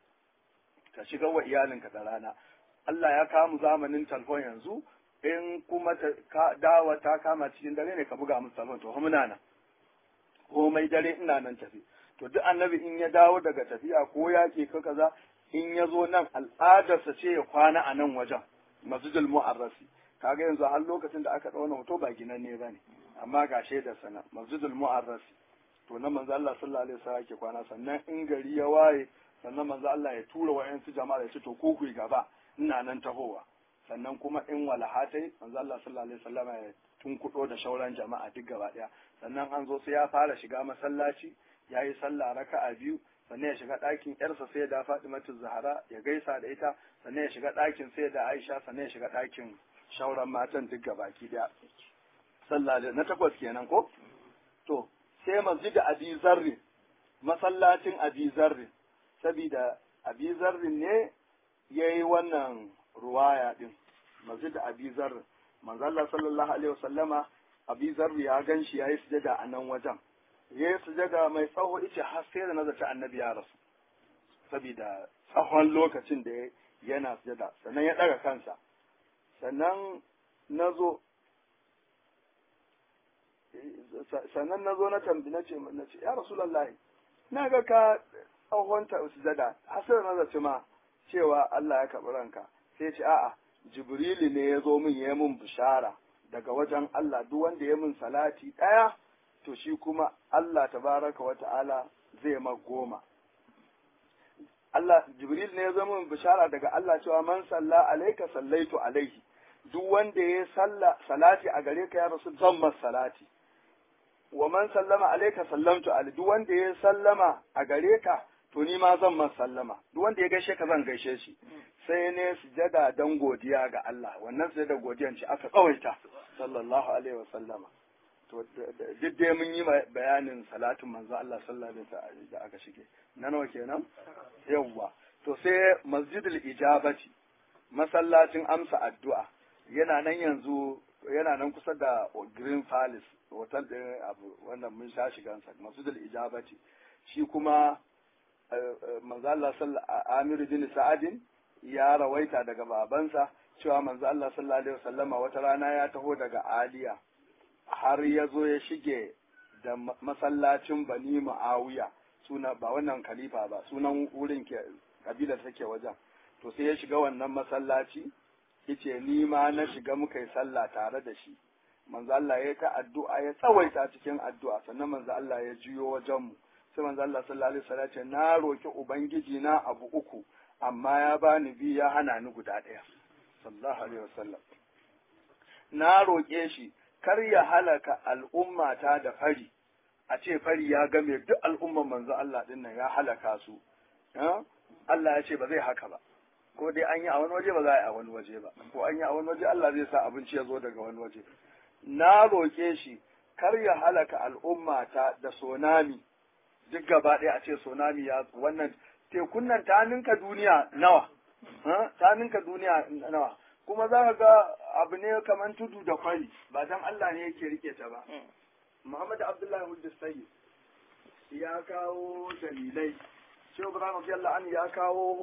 ka shiga wa iyalinka da rana Allah ya kamu zamanin talfon yanzu in kuma dawa ta kama cikin dare ne ka buga musu talfon to muna nan komai dare ina nan tafi to duk annabi in ya dawo daga tafiya ko ya ke ka kaza in ya zo nan al'adarsa ce ya kwana a nan wajen masjidul mu'arrasi kaga yanzu har lokacin da aka ɗauna hoto ba ginanne ba ne amma ga shaidar sana masjidul mu'arrasi to na manzo Allah sallallahu alaihi wasallam ke kwana sannan in gari ya waye sannan manzo Allah ya tura wa'yansu jama'a ya ce to ko ku gaba ina nan tahowa sannan kuma in walahatai manzo Allah sallallahu alaihi wasallam ya tunkudo da shauran jama'a duk gaba daya sannan an zo sai ya fara shiga masallaci ya yi sallah raka'a biyu sannan ya shiga ɗakin yarsa sai da Fatimatu Zahra ya gaisa da ita sannan ya shiga ɗakin sai da Aisha sannan ya shiga ɗakin shauran matan duk gabaki daya sallah na takwas kenan ko to sai masjid Abi Zarri masallacin Abi Zarri saboda Abi Zarri ne yayi wannan ruwaya din masjid Abi Zarri manzo Allah sallallahu alaihi wasallama Abi Zarri ya ganshi yayi sujada a nan wajen yayi sujada mai tsawo ice har sai da nazarta annabi ya rasu saboda tsawon lokacin da yana sujada sannan ya daga kansa sannan nazo sannan na zo na tambi na ce na ce ya rasulullahi na ga ka tsawonta sujada hasar na zaci ma cewa Allah ya karɓi ranka sai ce a'a jibrilu ne ya zo min ya min bishara daga wajen Allah duk wanda ya min salati ɗaya to shi kuma Allah tabaraka wa ta'ala zai ma goma Allah jibril ne ya zo min bishara daga Allah cewa man salla alaika sallaitu alaihi duk wanda ya salla salati a gare ka ya rasu zan mas salati wa man sallama alaika sallamtu alaihi duk wanda ya sallama a gare ka to ni ma zan man sallama duk wanda ya gaishe ka zan gaishe shi sai ne sujada dan godiya ga Allah wannan sujada godiyan ce aka tsawaita sallallahu alaihi wa sallama to duk dai mun yi bayanin salatin manzo Allah sallallahu alaihi wasallam da aka shige na nawa kenan yawwa to sai masjidul ijabati masallacin amsa addu'a yana nan yanzu yana nan kusa da Green Palace hotel din abu wannan mun sha shigansa masjidul ijabati shi kuma manzo Allah sallallahu Amir bin Sa'adin ya rawaita daga babansa cewa manzo Allah sallallahu alaihi wasallama wata rana ya taho daga Aliya har ya zo ya shige da masallacin Bani Muawiya suna ba wannan khalifa ba sunan wurin ke kabilar take wajen to sai ya shiga wannan masallaci yace ni ma na shiga muka yi sallah tare da shi manzo Allah ya ta addu'a ya tsawaita cikin addu'a sannan manzo Allah ya juyo wajen mu sai manzo Allah sallallahu alaihi wasallam ce na roki ubangiji na abu uku amma ya bani bi ya hana ni guda ɗaya sallallahu alaihi wasallam na roƙe shi kar ya halaka al'ummata da fari a ce fari ya game duk al'umman manzo Allah din nan ya halaka su Allah ya ce ba zai haka ba ko dai an yi a wani waje ba za a yi a wani waje ba ko an yi a wani waje Allah zai sa abinci ya zo daga wani waje na roƙe shi kar ya halaka al'ummata da sonami duk gaba ɗaya a ce sonami ya wannan tekun nan ta ninka duniya nawa ta ninka duniya nawa kuma za ka ga abu ne kamar tudu da kwari ba dan Allah ne yake rike ta ba Muhammad Abdullahi Hujjus Sayyid ya kawo dalilai Shehu Ibrahim radiyallahu anhu ya kawo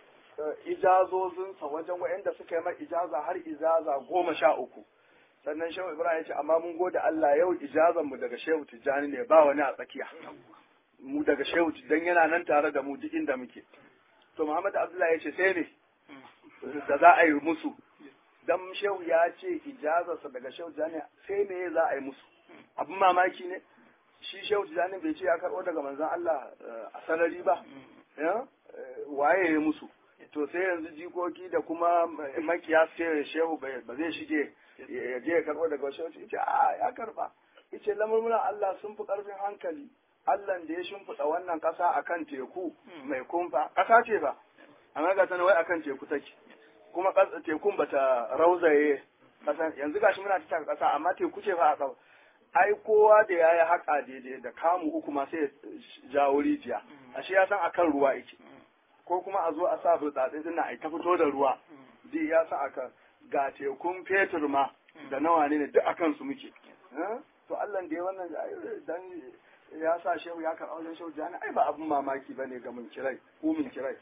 ijazozinsa wajen waɗanda suka yi mai ijaza har ijaza goma sha uku sannan Shehu Ibrahim ya ce amma mun gode Allah yau ijazan mu daga Shehu Tijjani ne ba wani a tsakiya mu daga Shehu dan yana nan tare da mu duk inda muke to Muhammad Abdullahi ya ce sai ne da za a yi musu dan Shehu ya ce ijazarsa daga Shehu Tijjani sai me za a yi musu abin mamaki ne shi shehu tijjani bai ce ya karɓo daga manzon Allah a sarari ba waye ya musu to sai yanzu jikoki da kuma makiya sai shehu ba zai shige ya je ya karɓo daga shehu ce a ya karɓa yace lamurmuna Allah sun fi ƙarfin hankali Allah da ya shimfiɗa wannan ƙasa akan teku mai kumfa ƙasa ce ba amma ga tana wai akan teku take kuma tekun bata rauzaye ƙasa yanzu gashi muna ta ƙasa amma teku ce fa a ƙasa ai kowa da ya yi haƙa daidai da kamu uku ma sai jawo rijiya ashe ya san akan ruwa yake ko kuma a zo a sa burtsatse din na ta fito da ruwa dai ya san akan ga tekun fetur ma da nawa ne duk akan su muke to Allah da ya wannan dan ya sa shehu ya karɓa wajen shehu jani ai ba abun mamaki bane ga mun kirai ko mun kirai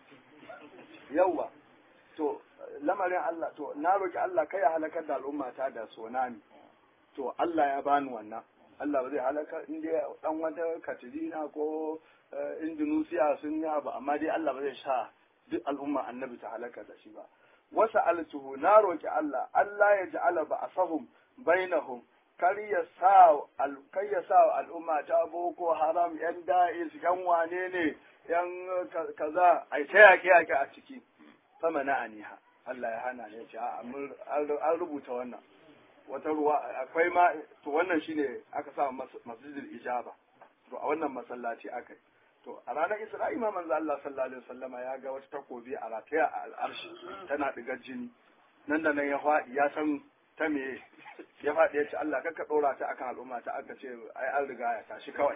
yawwa to lamarin Allah to na roki Allah kai ya halakar da al'ummata da tsunami to Allah ya bani wannan Allah ba zai halaka in dai dan wata Katrina ko Indonesia sun yi ba amma dai Allah ba zai sha duk al'umma annabi ta halaka da shi ba wasa altuhu na roki Allah Allah ya ja'ala ba asahum bainahum kar ya sa kar ya sa al'umma ta boko haram yan da'is yan wane ne yan kaza ai ta yake yake a ciki sama na aniha Allah ya hana ne ya ce an rubuta wannan wata ruwa akwai ma to wannan shine aka sa masjidil ijaba to a wannan masallaci aka yi to a ranar isra'i ma manzo Allah sallallahu alaihi wasallama ya ga wata takobi a rataya a al'arshi tana digar jini nan da nan ya faɗi ya san ta me ya faɗi ya ce Allah kakka ɗora ta akan al'umma ta aka ce ai an riga ya tashi kawai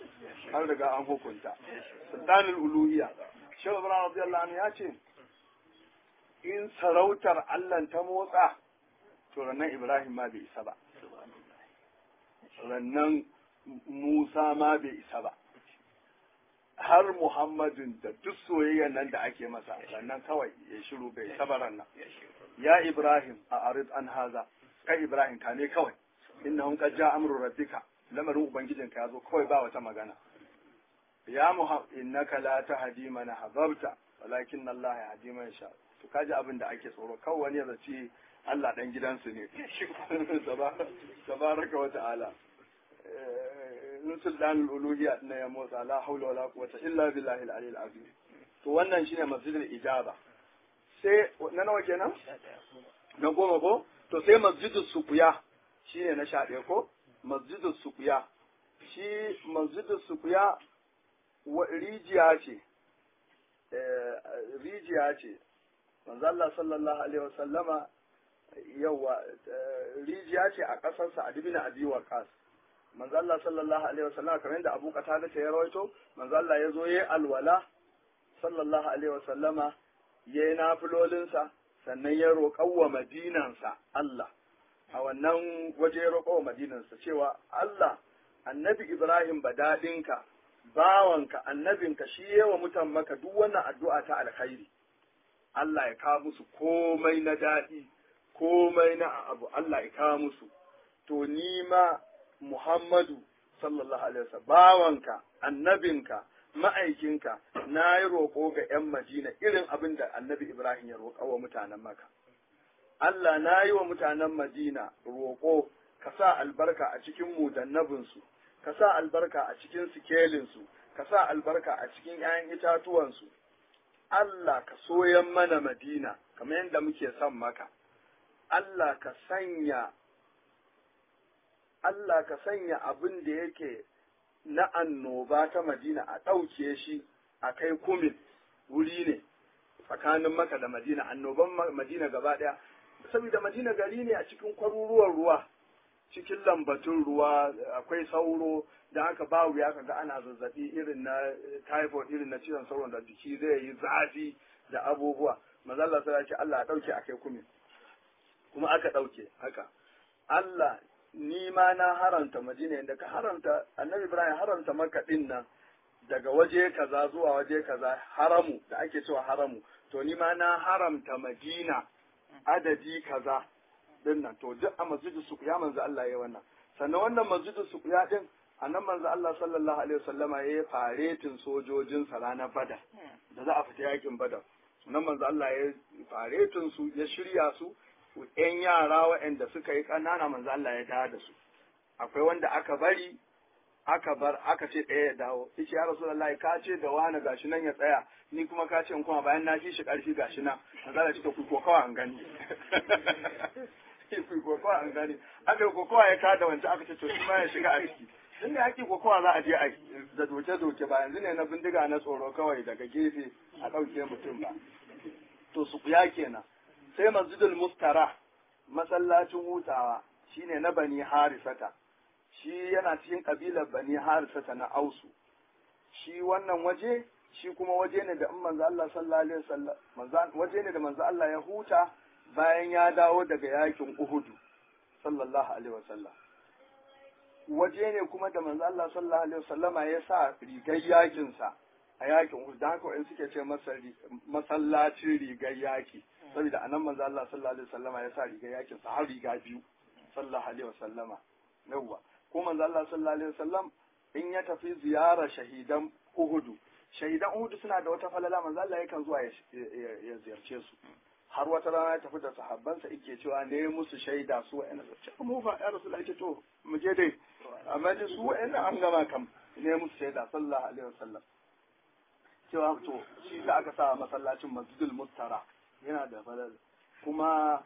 an riga an hukunta sultanul uluhiyya shehu ibrahim radiyallahu anhu ya ce in sarautar Allah ta motsa to rannan Ibrahim ma bai isa ba. Rannan Musa ma bai isa ba. Har Muhammadin da duk soyayyan nan da ake masa rannan kawai ya shiru bai isa ba rannan. Ya Ibrahim a arid an haza, kai Ibrahim ka ne kawai. innahum qad ja'a amru rabbika lamarin ubangijinka ya zo kawai ba wata magana ya muhammad innaka la tahdi man ahbabta walakin Allah yahdi man yasha to kaji abin da ake tsoro kawai wani ya zaci Allah dan gidansu ne tabaraka wa ta'ala nusul dan uluhiyya na ya motsa la haula wala quwwata illa billahi al-ali al-azim to wannan shine masjidul ijaba sai na nawa kenan na goma ko to sai masjidus suqya shine na sha ɗaya ko masjidus suqya shi masjidus suqya rijiya ce rijiya ce manzo Allah sallallahu alaihi wasallama yawa rijiya ce a ƙasar Sa'ad bin Abi Waqqas manzo Allah sallallahu alaihi wasallama kamar yadda Abu Qatada ya rawaito manzo Allah ya zo yayi alwala sallallahu alaihi wasallama yayi nafilolinsa sannan ya roƙa wa madinansa Allah a wannan waje ya roƙa wa madinansa cewa Allah annabi Ibrahim badadinka bawanka annabinka shi yawa mutan maka duk wannan addu'a ta alkhairi Allah ya kawo musu komai na daɗi komai na abu Allah ya kawo musu to ni ma Muhammadu sallallahu alaihi wasallam bawanka annabinka ma'aikinka na yi roƙo ga 'yan Madina irin abin da annabi Ibrahim ya roƙa wa mutanen maka Allah na yi wa mutanen Madina roƙo ka sa albarka a cikin mudannabinsu ka sa albarka a cikin sikelinsu ka sa albarka a cikin 'ya'yan itatuwansu Allah ka soyan mana Madina kamar yadda muke son maka Allah ka sanya Allah ka sanya abin da yake na annoba ta Madina a ɗauke shi a kai kumin wuri ne tsakanin maka da Madina annoban Madina gaba ɗaya saboda Madina gari ne a cikin kwaruruwan ruwa cikin lambatun ruwa akwai sauro da haka ba wuya kaga ana zazzabi irin na typhoid irin na cizon sauron da jiki zai yi zafi da abubuwa mazalla sai ce Allah ya dauke akai kumin kuma aka dauke haka Allah ni ma na haranta Madina inda ka haranta Annabi Ibrahim haranta Makka din nan daga waje kaza zuwa waje kaza haramu da ake cewa haramu to ni ma na haramta Madina adadi kaza din nan to duk a masjidu suqya manzo Allah ya wannan sannan wannan masjidu suqya din annan manzo Allah sallallahu alaihi wasallama yayi faretin sojojin sa ranar Badar da za a fita yakin Badar nan manzo Allah ya faretin su ya shirya su ƴan yara waɗanda suka yi ƙanana manzo Allah ya dawo da su akwai wanda aka bari aka bar aka ce ɗaya ya dawo yace ya rasulullahi ka ce da wani gashi nan ya tsaya ni kuma ka ce in kuma bayan na fi shi ƙarfi gashi nan manzo Allah ya ce ku ko kawai an gani ku ko kawai an gani aka yi kokowa ya kada wancan aka ce to shi ma ya shiga a ciki in ne haƙi kokowa za a je a da doke-doke ba yanzu ne na bindiga na tsoro kawai daga gefe a ɗauke mutum ba to su kuya kenan sai masjidul mustara masallacin hutawa shine na bani harisata shi yana cikin kabilar bani harisata na ausu shi wannan waje shi kuma waje ne da in manzo Allah sallallahu alaihi wasallam waje ne da manzo Allah ya huta bayan ya dawo daga yakin Uhudu sallallahu alaihi wasallam waje ne kuma da manzo Allah sallallahu alaihi wasallama ya sa rigar yakin sa a yakin Uhud da haka suke ce masa masallacin rigar yaki saboda anan manzo Allah sallallahu alaihi wasallama ya sa rigar yakin sa har riga biyu sallallahu alaihi wasallama yawwa ko manzo Allah sallallahu alaihi wasallam in ya tafi ziyara shahidan Uhudu shahidan Uhudu suna da wata falala manzo Allah yakan zuwa ya ziyarce su har wata rana ya tafi da sahabbansa yake cewa ne musu shaida su wa'ina ce mu fa ya rasul ake to mu je dai amma dai su wa'ina an gama kam ne musu shaida sallallahu alaihi wasallam cewa to shi da aka sa masallacin masjidul mustara yana da falal kuma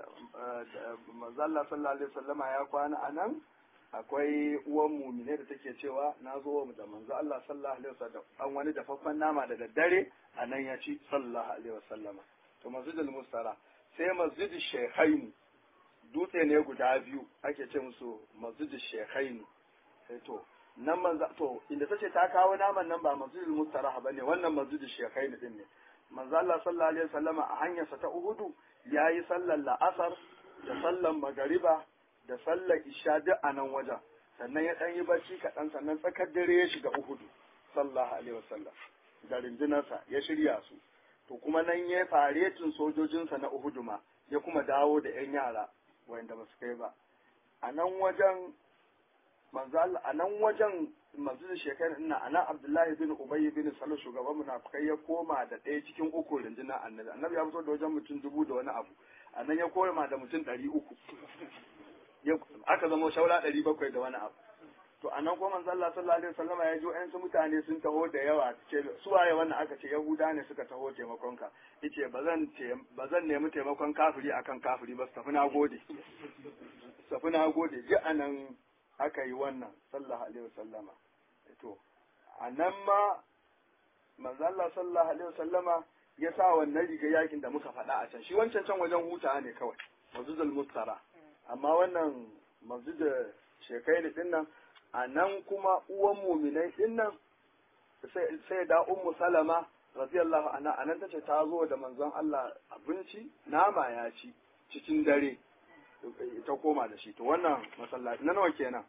manzo Allah sallallahu alaihi wasallama ya kwana anan akwai uwan mumine da take cewa na zo da manzo Allah sallallahu alaihi wasallam an wani dafaffen nama da daddare a nan ya ci sallallahu alaihi wasallama to masjidul mustara sai masjidul shekhaini dutse ne guda biyu ake ce musu masjidul shekhaini sai to nan manzo to inda tace ta kawo naman nan ba masjidul mustara bane wannan masjidul shekhaini din ne manzo Allah sallallahu alaihi wasallama a hanyarsa ta Uhudu yayi sallar la'asar da sallar magariba da sallar isha duk a nan wajen sannan ya ɗan yi bacci kaɗan sannan tsakar dare ya shiga Uhudu sallallahu alaihi wasallam da rundunarsa ya shirya su to kuma nan ya faretin sojojinsa na Uhudu ma ya kuma dawo da ‘yan yara wanda ba su kai ba a nan wajen manzo Allah a nan wajen masjidin shekaru ina a nan Abdullahi bin Ubay bin Salul shugaban munafikai ya koma da ɗaya cikin uku rundunar annabi annabi ya fito da wajen mutum dubu da wani abu a nan ya koma da mutum ɗari uku aka zama shaura ɗari bakwai da wani abu to a nan kuma manzo Allah sallallahu alaihi wasallama ya ji ƴan mutane sun taho da yawa ce su waye wannan aka ce yahuda ne suka taho taimakon ka yace bazan bazan nemi taimakon kafiri akan kafiri ba su tafi na gode su tafi na gode ji anan aka yi wannan sallallahu alaihi wasallama to a nan ma manzo Allah sallallahu alaihi wasallama ya sa wannan riga yakin da muka faɗa a can shi wancan can wajen hutawa ne kawai masjidul mustara amma wannan masjid shekai din nan a nan kuma uwan muminai din nan sai da ummu salama radiyallahu anha anan tace ta zo da manzon Allah abinci nama ya ci cikin dare ta koma da shi to wannan masallaci na nawa kenan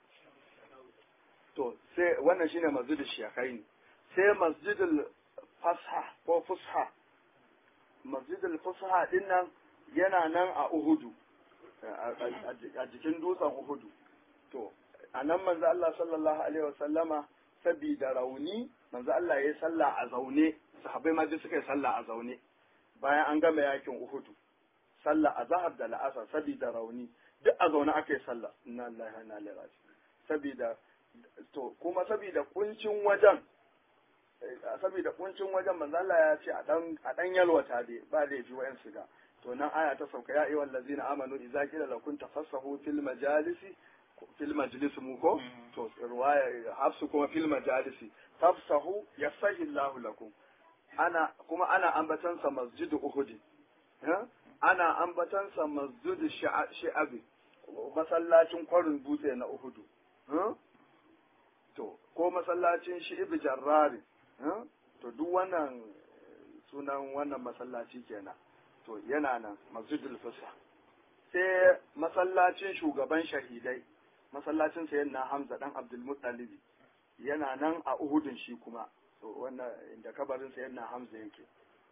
to sai wannan shine masjidul shekaini sai masjidul fasha ko fusha masjidul fusha din nan yana nan a Uhudu a jikin dutsen Uhudu to a nan manzo Allah sallallahu alaihi wasallama sabida rauni manzo Allah ya yi sallah a zaune sahabbai ma duk suka yi sallah a zaune bayan an gama yakin Uhudu sallah a zahar da la'asar sabida rauni duk a zaune aka yi sallah inna lillahi wa inna ilaihi raji'un sabida to kuma sabida kuncin wajen saboda kuncin wajen manzo Allah ya ce a dan a dan yalwata dai ba da yafi wayan shiga to nan aya ta sauka ya ayyuhal ladzina amanu idza qila lakum tafassahu fil majalisi fil majlis mu ko to riwaya hafsu kuma fil majalisi tafsahu yasahi Allahu lakum ana kuma ana ambatan sa masjid uhud ana ambatan sa masjid shi'abi masallacin kwarin dutse na uhudu to ko masallacin shi'ibi jarrari to duk wannan sunan wannan masallaci kenan to yana nan masjidul fusa sai masallacin shugaban shahidai masallacin sayan na hamza dan abdul muttalibi yana nan a uhudun shi kuma wannan inda kabarin sayan na hamza yake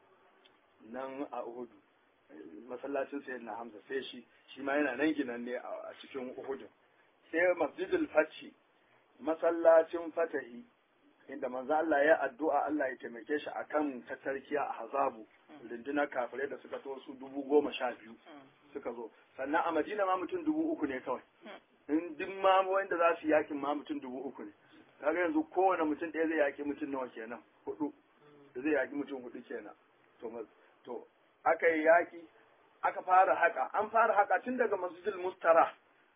nan a uhudu masallacin sayan na hamza sai shi shi ma yana nan ginan ne a cikin uhudun sai masjidul fathi masallacin fatahi inda manzo Allah ya addu'a Allah ya taimake shi akan tattarkiya a hazabu rundunar kafirai da suka to su dubu goma sha biyu suka zo sannan a madina ma mutum dubu uku ne kawai in duk ma wanda za su yakin ma mutum dubu uku ne kaga yanzu kowane mutum ɗaya zai yaki mutum nawa kenan hudu zai yaki mutum hudu kenan to to aka yi yaki aka fara haka an fara haka tun daga masjidil mustara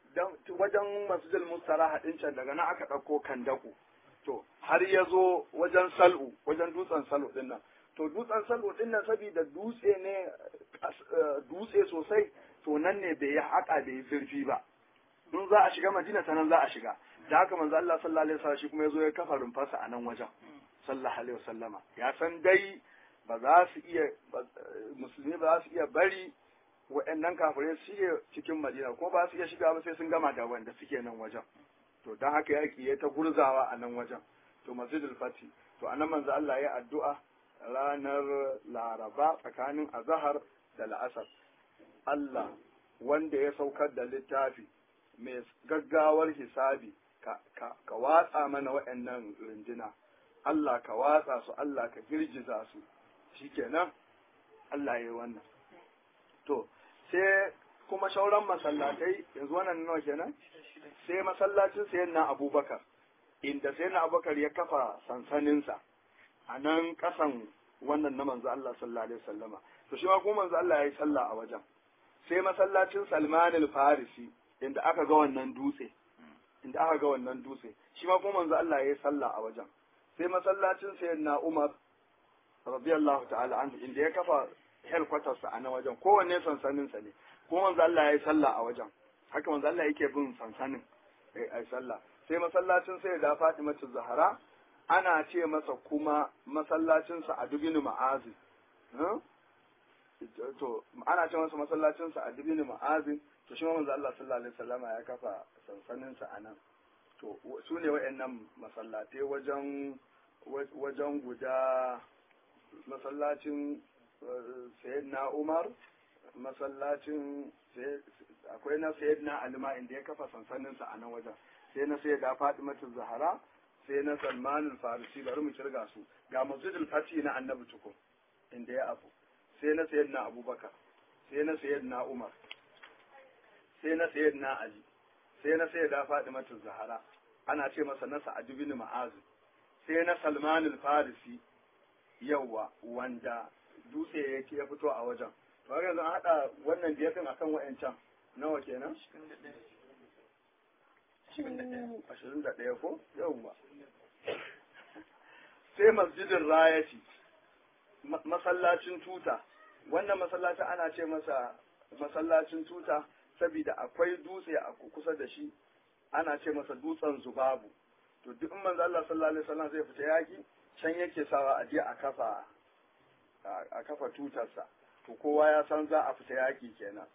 wajen masjidil mustara haɗin can daga nan aka ɗauko kandaku to har ya zo wajen sal'u wajen dutsen sal'u din nan to dutsen sal'u din nan saboda dutse ne dutse sosai to nan ne bai yi haka bai yi zurfi ba in za a shiga madina ta nan za a shiga da haka manzo Allah sallallahu alaihi wasallam shi kuma yazo ya kafa rumfarsa a nan wajen sallallahu alaihi wasallama ya san dai ba za su iya musulmi ba za su iya bari wa'annan kafirai su iya cikin madina kuma ba su iya shiga ba sai sun gama da wanda suke nan wajen to don haka yaƙi ya ta gurzawa a nan wajen to masjidul fati to anan manzo Allah ya addu'a ranar laraba tsakanin azahar da la'asar Allah wanda ya saukar da littafi mai gaggawar hisabi ka, ka, ka watsa mana waɗannan runduna Allah ka watsa su Allah ka girgiza su shikenan Allah ya yi wannan to sai kuma shauran masallatai yanzu wannan nawa kenan sai masallacin sayan na abubakar inda sayan na abubakar ya kafa sansaninsa a nan kasan wannan na manzo Allah sallallahu alaihi wasallama to shi ma kuma manzo Allah ya yi sallah a wajen sai masallacin Salman al-Farisi inda aka ga wannan dutse inda aka ga wannan dutse shi ma kuma manzo Allah ya yi sallah a wajen sai masallacin sayyidina Umar radiyallahu ta'ala anhu inda ya kafa headquarters a nan wajen kowanne sansanin sa ne kuma manzo Allah ya yi sallah a wajen haka manzo Allah yake bin sansanin ai sallah sai masallacin sai da Fatimatu Zahra ana ce masa kuma masallacin sa a dubinu ma'azi to ana ce masa masallacin sa a dubinu ma'azi to shi manzo Allah sallallahu alaihi wasallama ya kafa sansanin sa a nan to su ne waɗannan masallatai wajen wajen guda masallacin sayyidina Umar masallacin akwai na sayyidina alima inda ya kafa sansaninsa a nan wajen sai na sayyida fatimatu zahara sai na salmanul farisi bari mu kirga su ga masjidul fati na annabi tukun inda ya abu sai na sayyidina abubakar sai na sayyidina umar sai na sayyidina ali sai na sayyida fatimatu zahara ana ce masa na sa'ad bin ma'az sai na salmanul farisi yawa wanda dutse yake ya fito a wajen to haka yanzu an haɗa wannan biyafin akan wa'ancan nawa kenan ashirin da ɗaya ko yawwa sai masjidin rayati masallacin tuta wannan masallaci ana ce masa masallacin tuta saboda akwai dutse a kusa da shi ana ce masa dutsen zubabu to duk in manzo Allah sallallahu alaihi wasallam zai fita yaki can yake sawa a je a kafa a kafa tutarsa to kowa ya san za a fita yaki kenan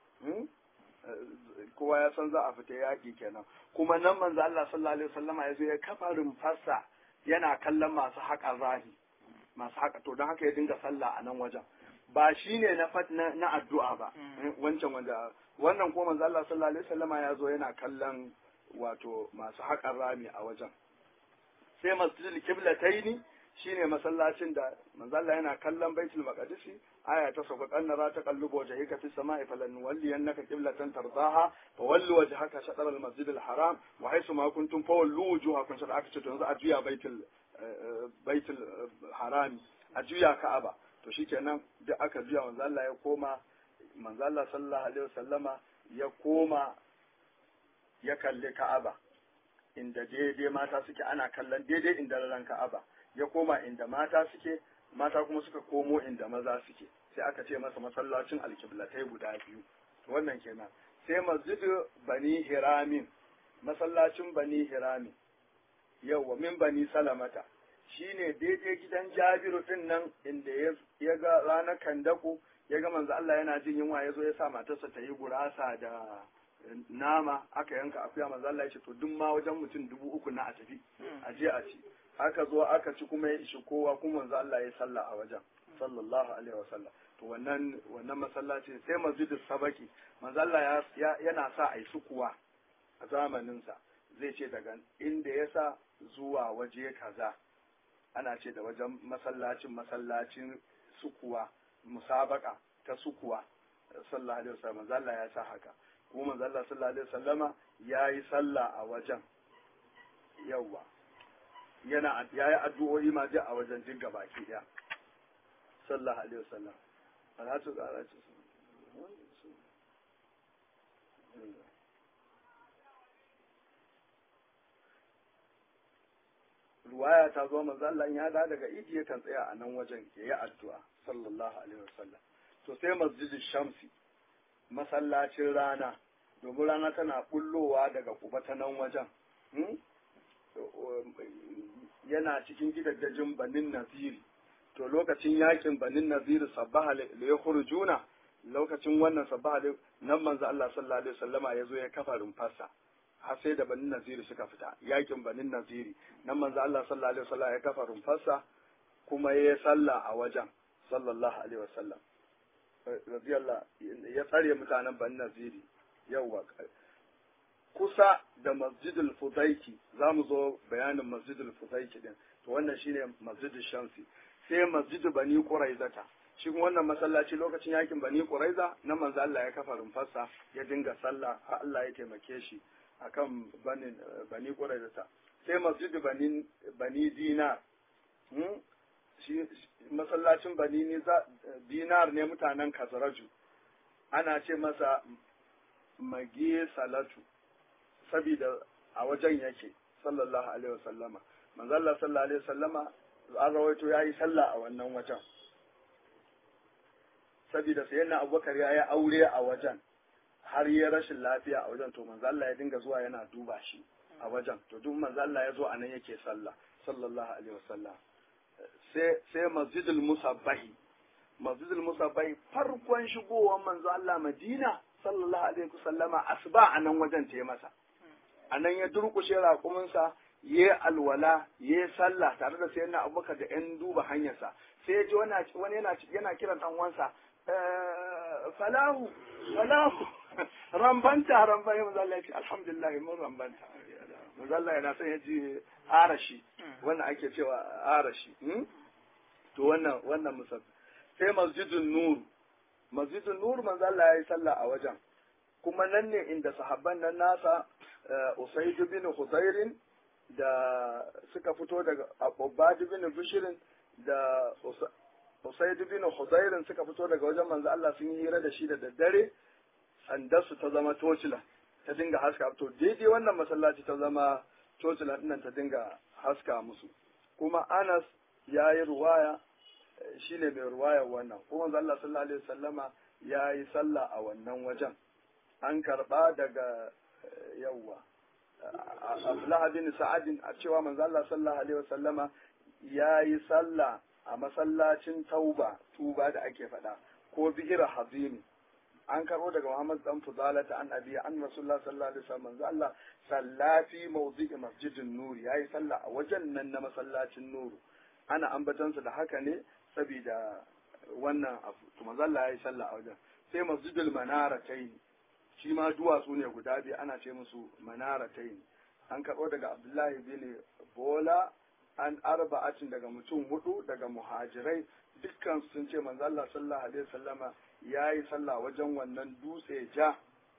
kowa ya san za a fita yaki kenan kuma nan manzo Allah sallallahu alaihi wasallam ya zo ya kafa rumfarsa yana kallon masu haƙa rahi masu haƙa to don haka ya dinga sallah a nan wajen ba shi ne na fat na addu'a ba wancan wanda wannan ko manzo Allah sallallahu alaihi wasallama ya zo yana kallon wato masu haƙar rami a wajen sai masjidil kiblataini shine masallacin da manzo Allah yana kallon baitul maqdis aya ta sauka kannara ta kallubo wajhika fi samai falan walliyannaka qiblatan tardaha fa wallu wajhaka shatr al masjid al haram wa haythu ma kuntum fa wallu wujuhakum shatr aka ce to yanzu a juya baitul baitul harami a juya ka'aba to shikenan duk aka juya manzo Allah ya koma manzo Allah sallallahu alaihi wasallama ya koma ya kalli ka'aba inda daidai mata suke ana kallon daidai inda ran ka'aba ya koma inda mata suke mata kuma suka komo inda maza suke sai aka ce masa masallacin alkiblatai guda biyu wannan kenan sai masjidu bani hiramin masallacin bani hiramin yawwa min bani salamata shine daidai gidan jabiru din nan inda ya ga ranar kandaku ya ga manzo Allah yana jin yunwa ya zo ya sa matarsa ta yi gurasa da nama aka yanka akuya manzo Allah ya ce to duk ma wajen mutum dubu uku na a tafi a je a ci aka zo aka ci kuma ya ishi kowa kuma manzo Allah ya sallah a wajen sallallahu alaihi wa sallam to wannan wannan masallaci sai masjidus sabaki manzo Allah ya yana sa ai sukuwa a zamanin sa zai ce daga inda ya sa zuwa waje kaza ana ce da wajen masallacin masallacin sukuwa musabaka ta sukuwa sallallahu alaihi wasallam manzo Allah ya sa haka kuma manzo Allah sallallahu alaihi wasallama yayi sallah a wajen yawa yana yayi addu'o'i ma duk a wajen duk gabaki daya sallallahu alaihi wasallam salatu ga ce ruwaya ta zo manzo Allah ya da daga idi yakan tsaya a nan wajen ya yi addu'a sallallahu alaihi wasallam to sai masjidin shamsi masallacin rana domin rana tana bullowa daga kuba ta nan wajen yana cikin gidajen banin naziri to lokacin yakin banin naziri sabbaha da ya juna lokacin wannan sabbaha nan manzo Allah sallallahu alaihi wasallama ya zo ya kafa rumfarsa har sai da banin naziri suka fita yakin banin naziri nan manzo Allah sallallahu alaihi wasallam ya kafa rumfarsa kuma ya salla a wajen sallallahu alaihi wasallam radiyallahu ya tsare mutanen banin naziri yawa kusa da masjidul fudaiki za mu zo bayanin masjidul fudaiki din to wannan shine masjidul shamsi sai masjidul bani quraizata shi kuma wannan masallaci lokacin yakin bani quraiza nan manzo Allah ya kafa rumfarsa ya dinga sallah har Allah ya taimake shi akan bani bani quraizata sai masjidul bani bani dinar hmm? shi masallacin bani dinar ne mutanen kazaraju ana ce masa mage salatu saboda a wajen yake sallallahu alaihi wasallama manzo Allah sallallahu alaihi wasallama an rawaito yayi sallah a wannan wajen saboda sayyidina Abubakar yayi aure a wajen har ya rashin lafiya a wajen to manzo Allah ya dinga zuwa yana duba shi a wajen to duk manzo Allah ya zo a nan yake sallah sallallahu alaihi wasallam sai sai masjidul musabbahi masjidul musabbahi farkon shigowar manzo Allah Madina sallallahu alaihi wasallama asuba a nan wajen ta masa a nan ya durkushe raƙuminsa ya alwala ya sallah tare da sai na abubakar da yan duba hanyarsa sai ya ji wani yana yana kiran dan uwansa falahu falahu rambanta rambanta manzo Allah ya ce alhamdulillah mun rambanta manzo Allah yana son ya ji arashi wannan ake cewa arashi to wannan wannan musab sai masjidun nur masjidun nur manzo Allah ya yi sallah a wajen kuma nan ne inda sahabban nan nasa Usaid bin Hudairin da suka fito daga Ubad bin Bishirin da Usaid bin Hudairin suka fito daga wajen manzo Allah sun yi hira da shi da daddare sandarsu ta zama tocila ta dinga haska to daidai wannan masallaci ta zama tocila nan ta dinga haska musu kuma Anas ya yi ruwaya shine mai ruwayar wannan kuma manzo Allah sallallahu alaihi wasallama ya yi sallah a wannan wajen an karba daga yawwa Abdullah bin Sa'adin a cewa manzo Allah sallallahu alaihi wasallama ya yi sallah a masallacin Tauba tuba da ake faɗa ko bihira hazimi an karbo daga Muhammad dan Fudala ta annabi an Rasulullah sallallahu alaihi wasallam manzo Allah sallafi mawdi'i masjidin nuri yayi sallah a wajen nan na masallacin nuru ana ambatansa da haka ne saboda wannan abu to manzo Allah yayi sallah a wajen sai masjidul manaratayn shi ma duwatsu ne guda biyu ana ce musu manaratayn an karɓo daga Abdullahi bin Bola an arba'atin daga mutum hudu daga muhajirai dukkan sun ce manzo Allah sallallahu alaihi wasallama yayi sallah wajen wannan dutse ja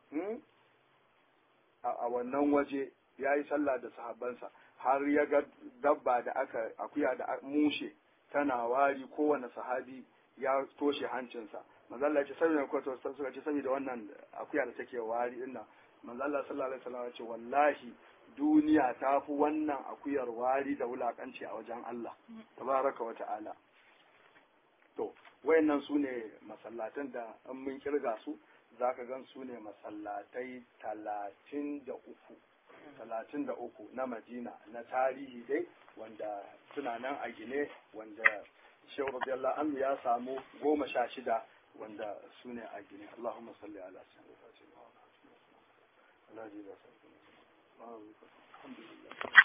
a wannan waje yayi sallah da sahabbansa har ya ga dabba da aka akuya da mushe tana wari kowane sahabi ya toshe hancinsa manzo Allah ya ce saboda ko to suka ce saboda wannan akuya da take wari din nan manzo Allah sallallahu alaihi wasallam ya ce wallahi duniya ta fi wannan akuyar wari da wulakanci a wajen Allah tabaraka wa ta'ala to wayannan su ne masallatan da an mun kirga su zaka gan su ne masallatai talatin da uku talatin da uku na madina na tarihi dai wanda suna nan a gine wanda shehu radiyallahu anhu ya samu goma sha shida wanda su ne a gine Allahumma salli ala sayyidina Alhamdulillah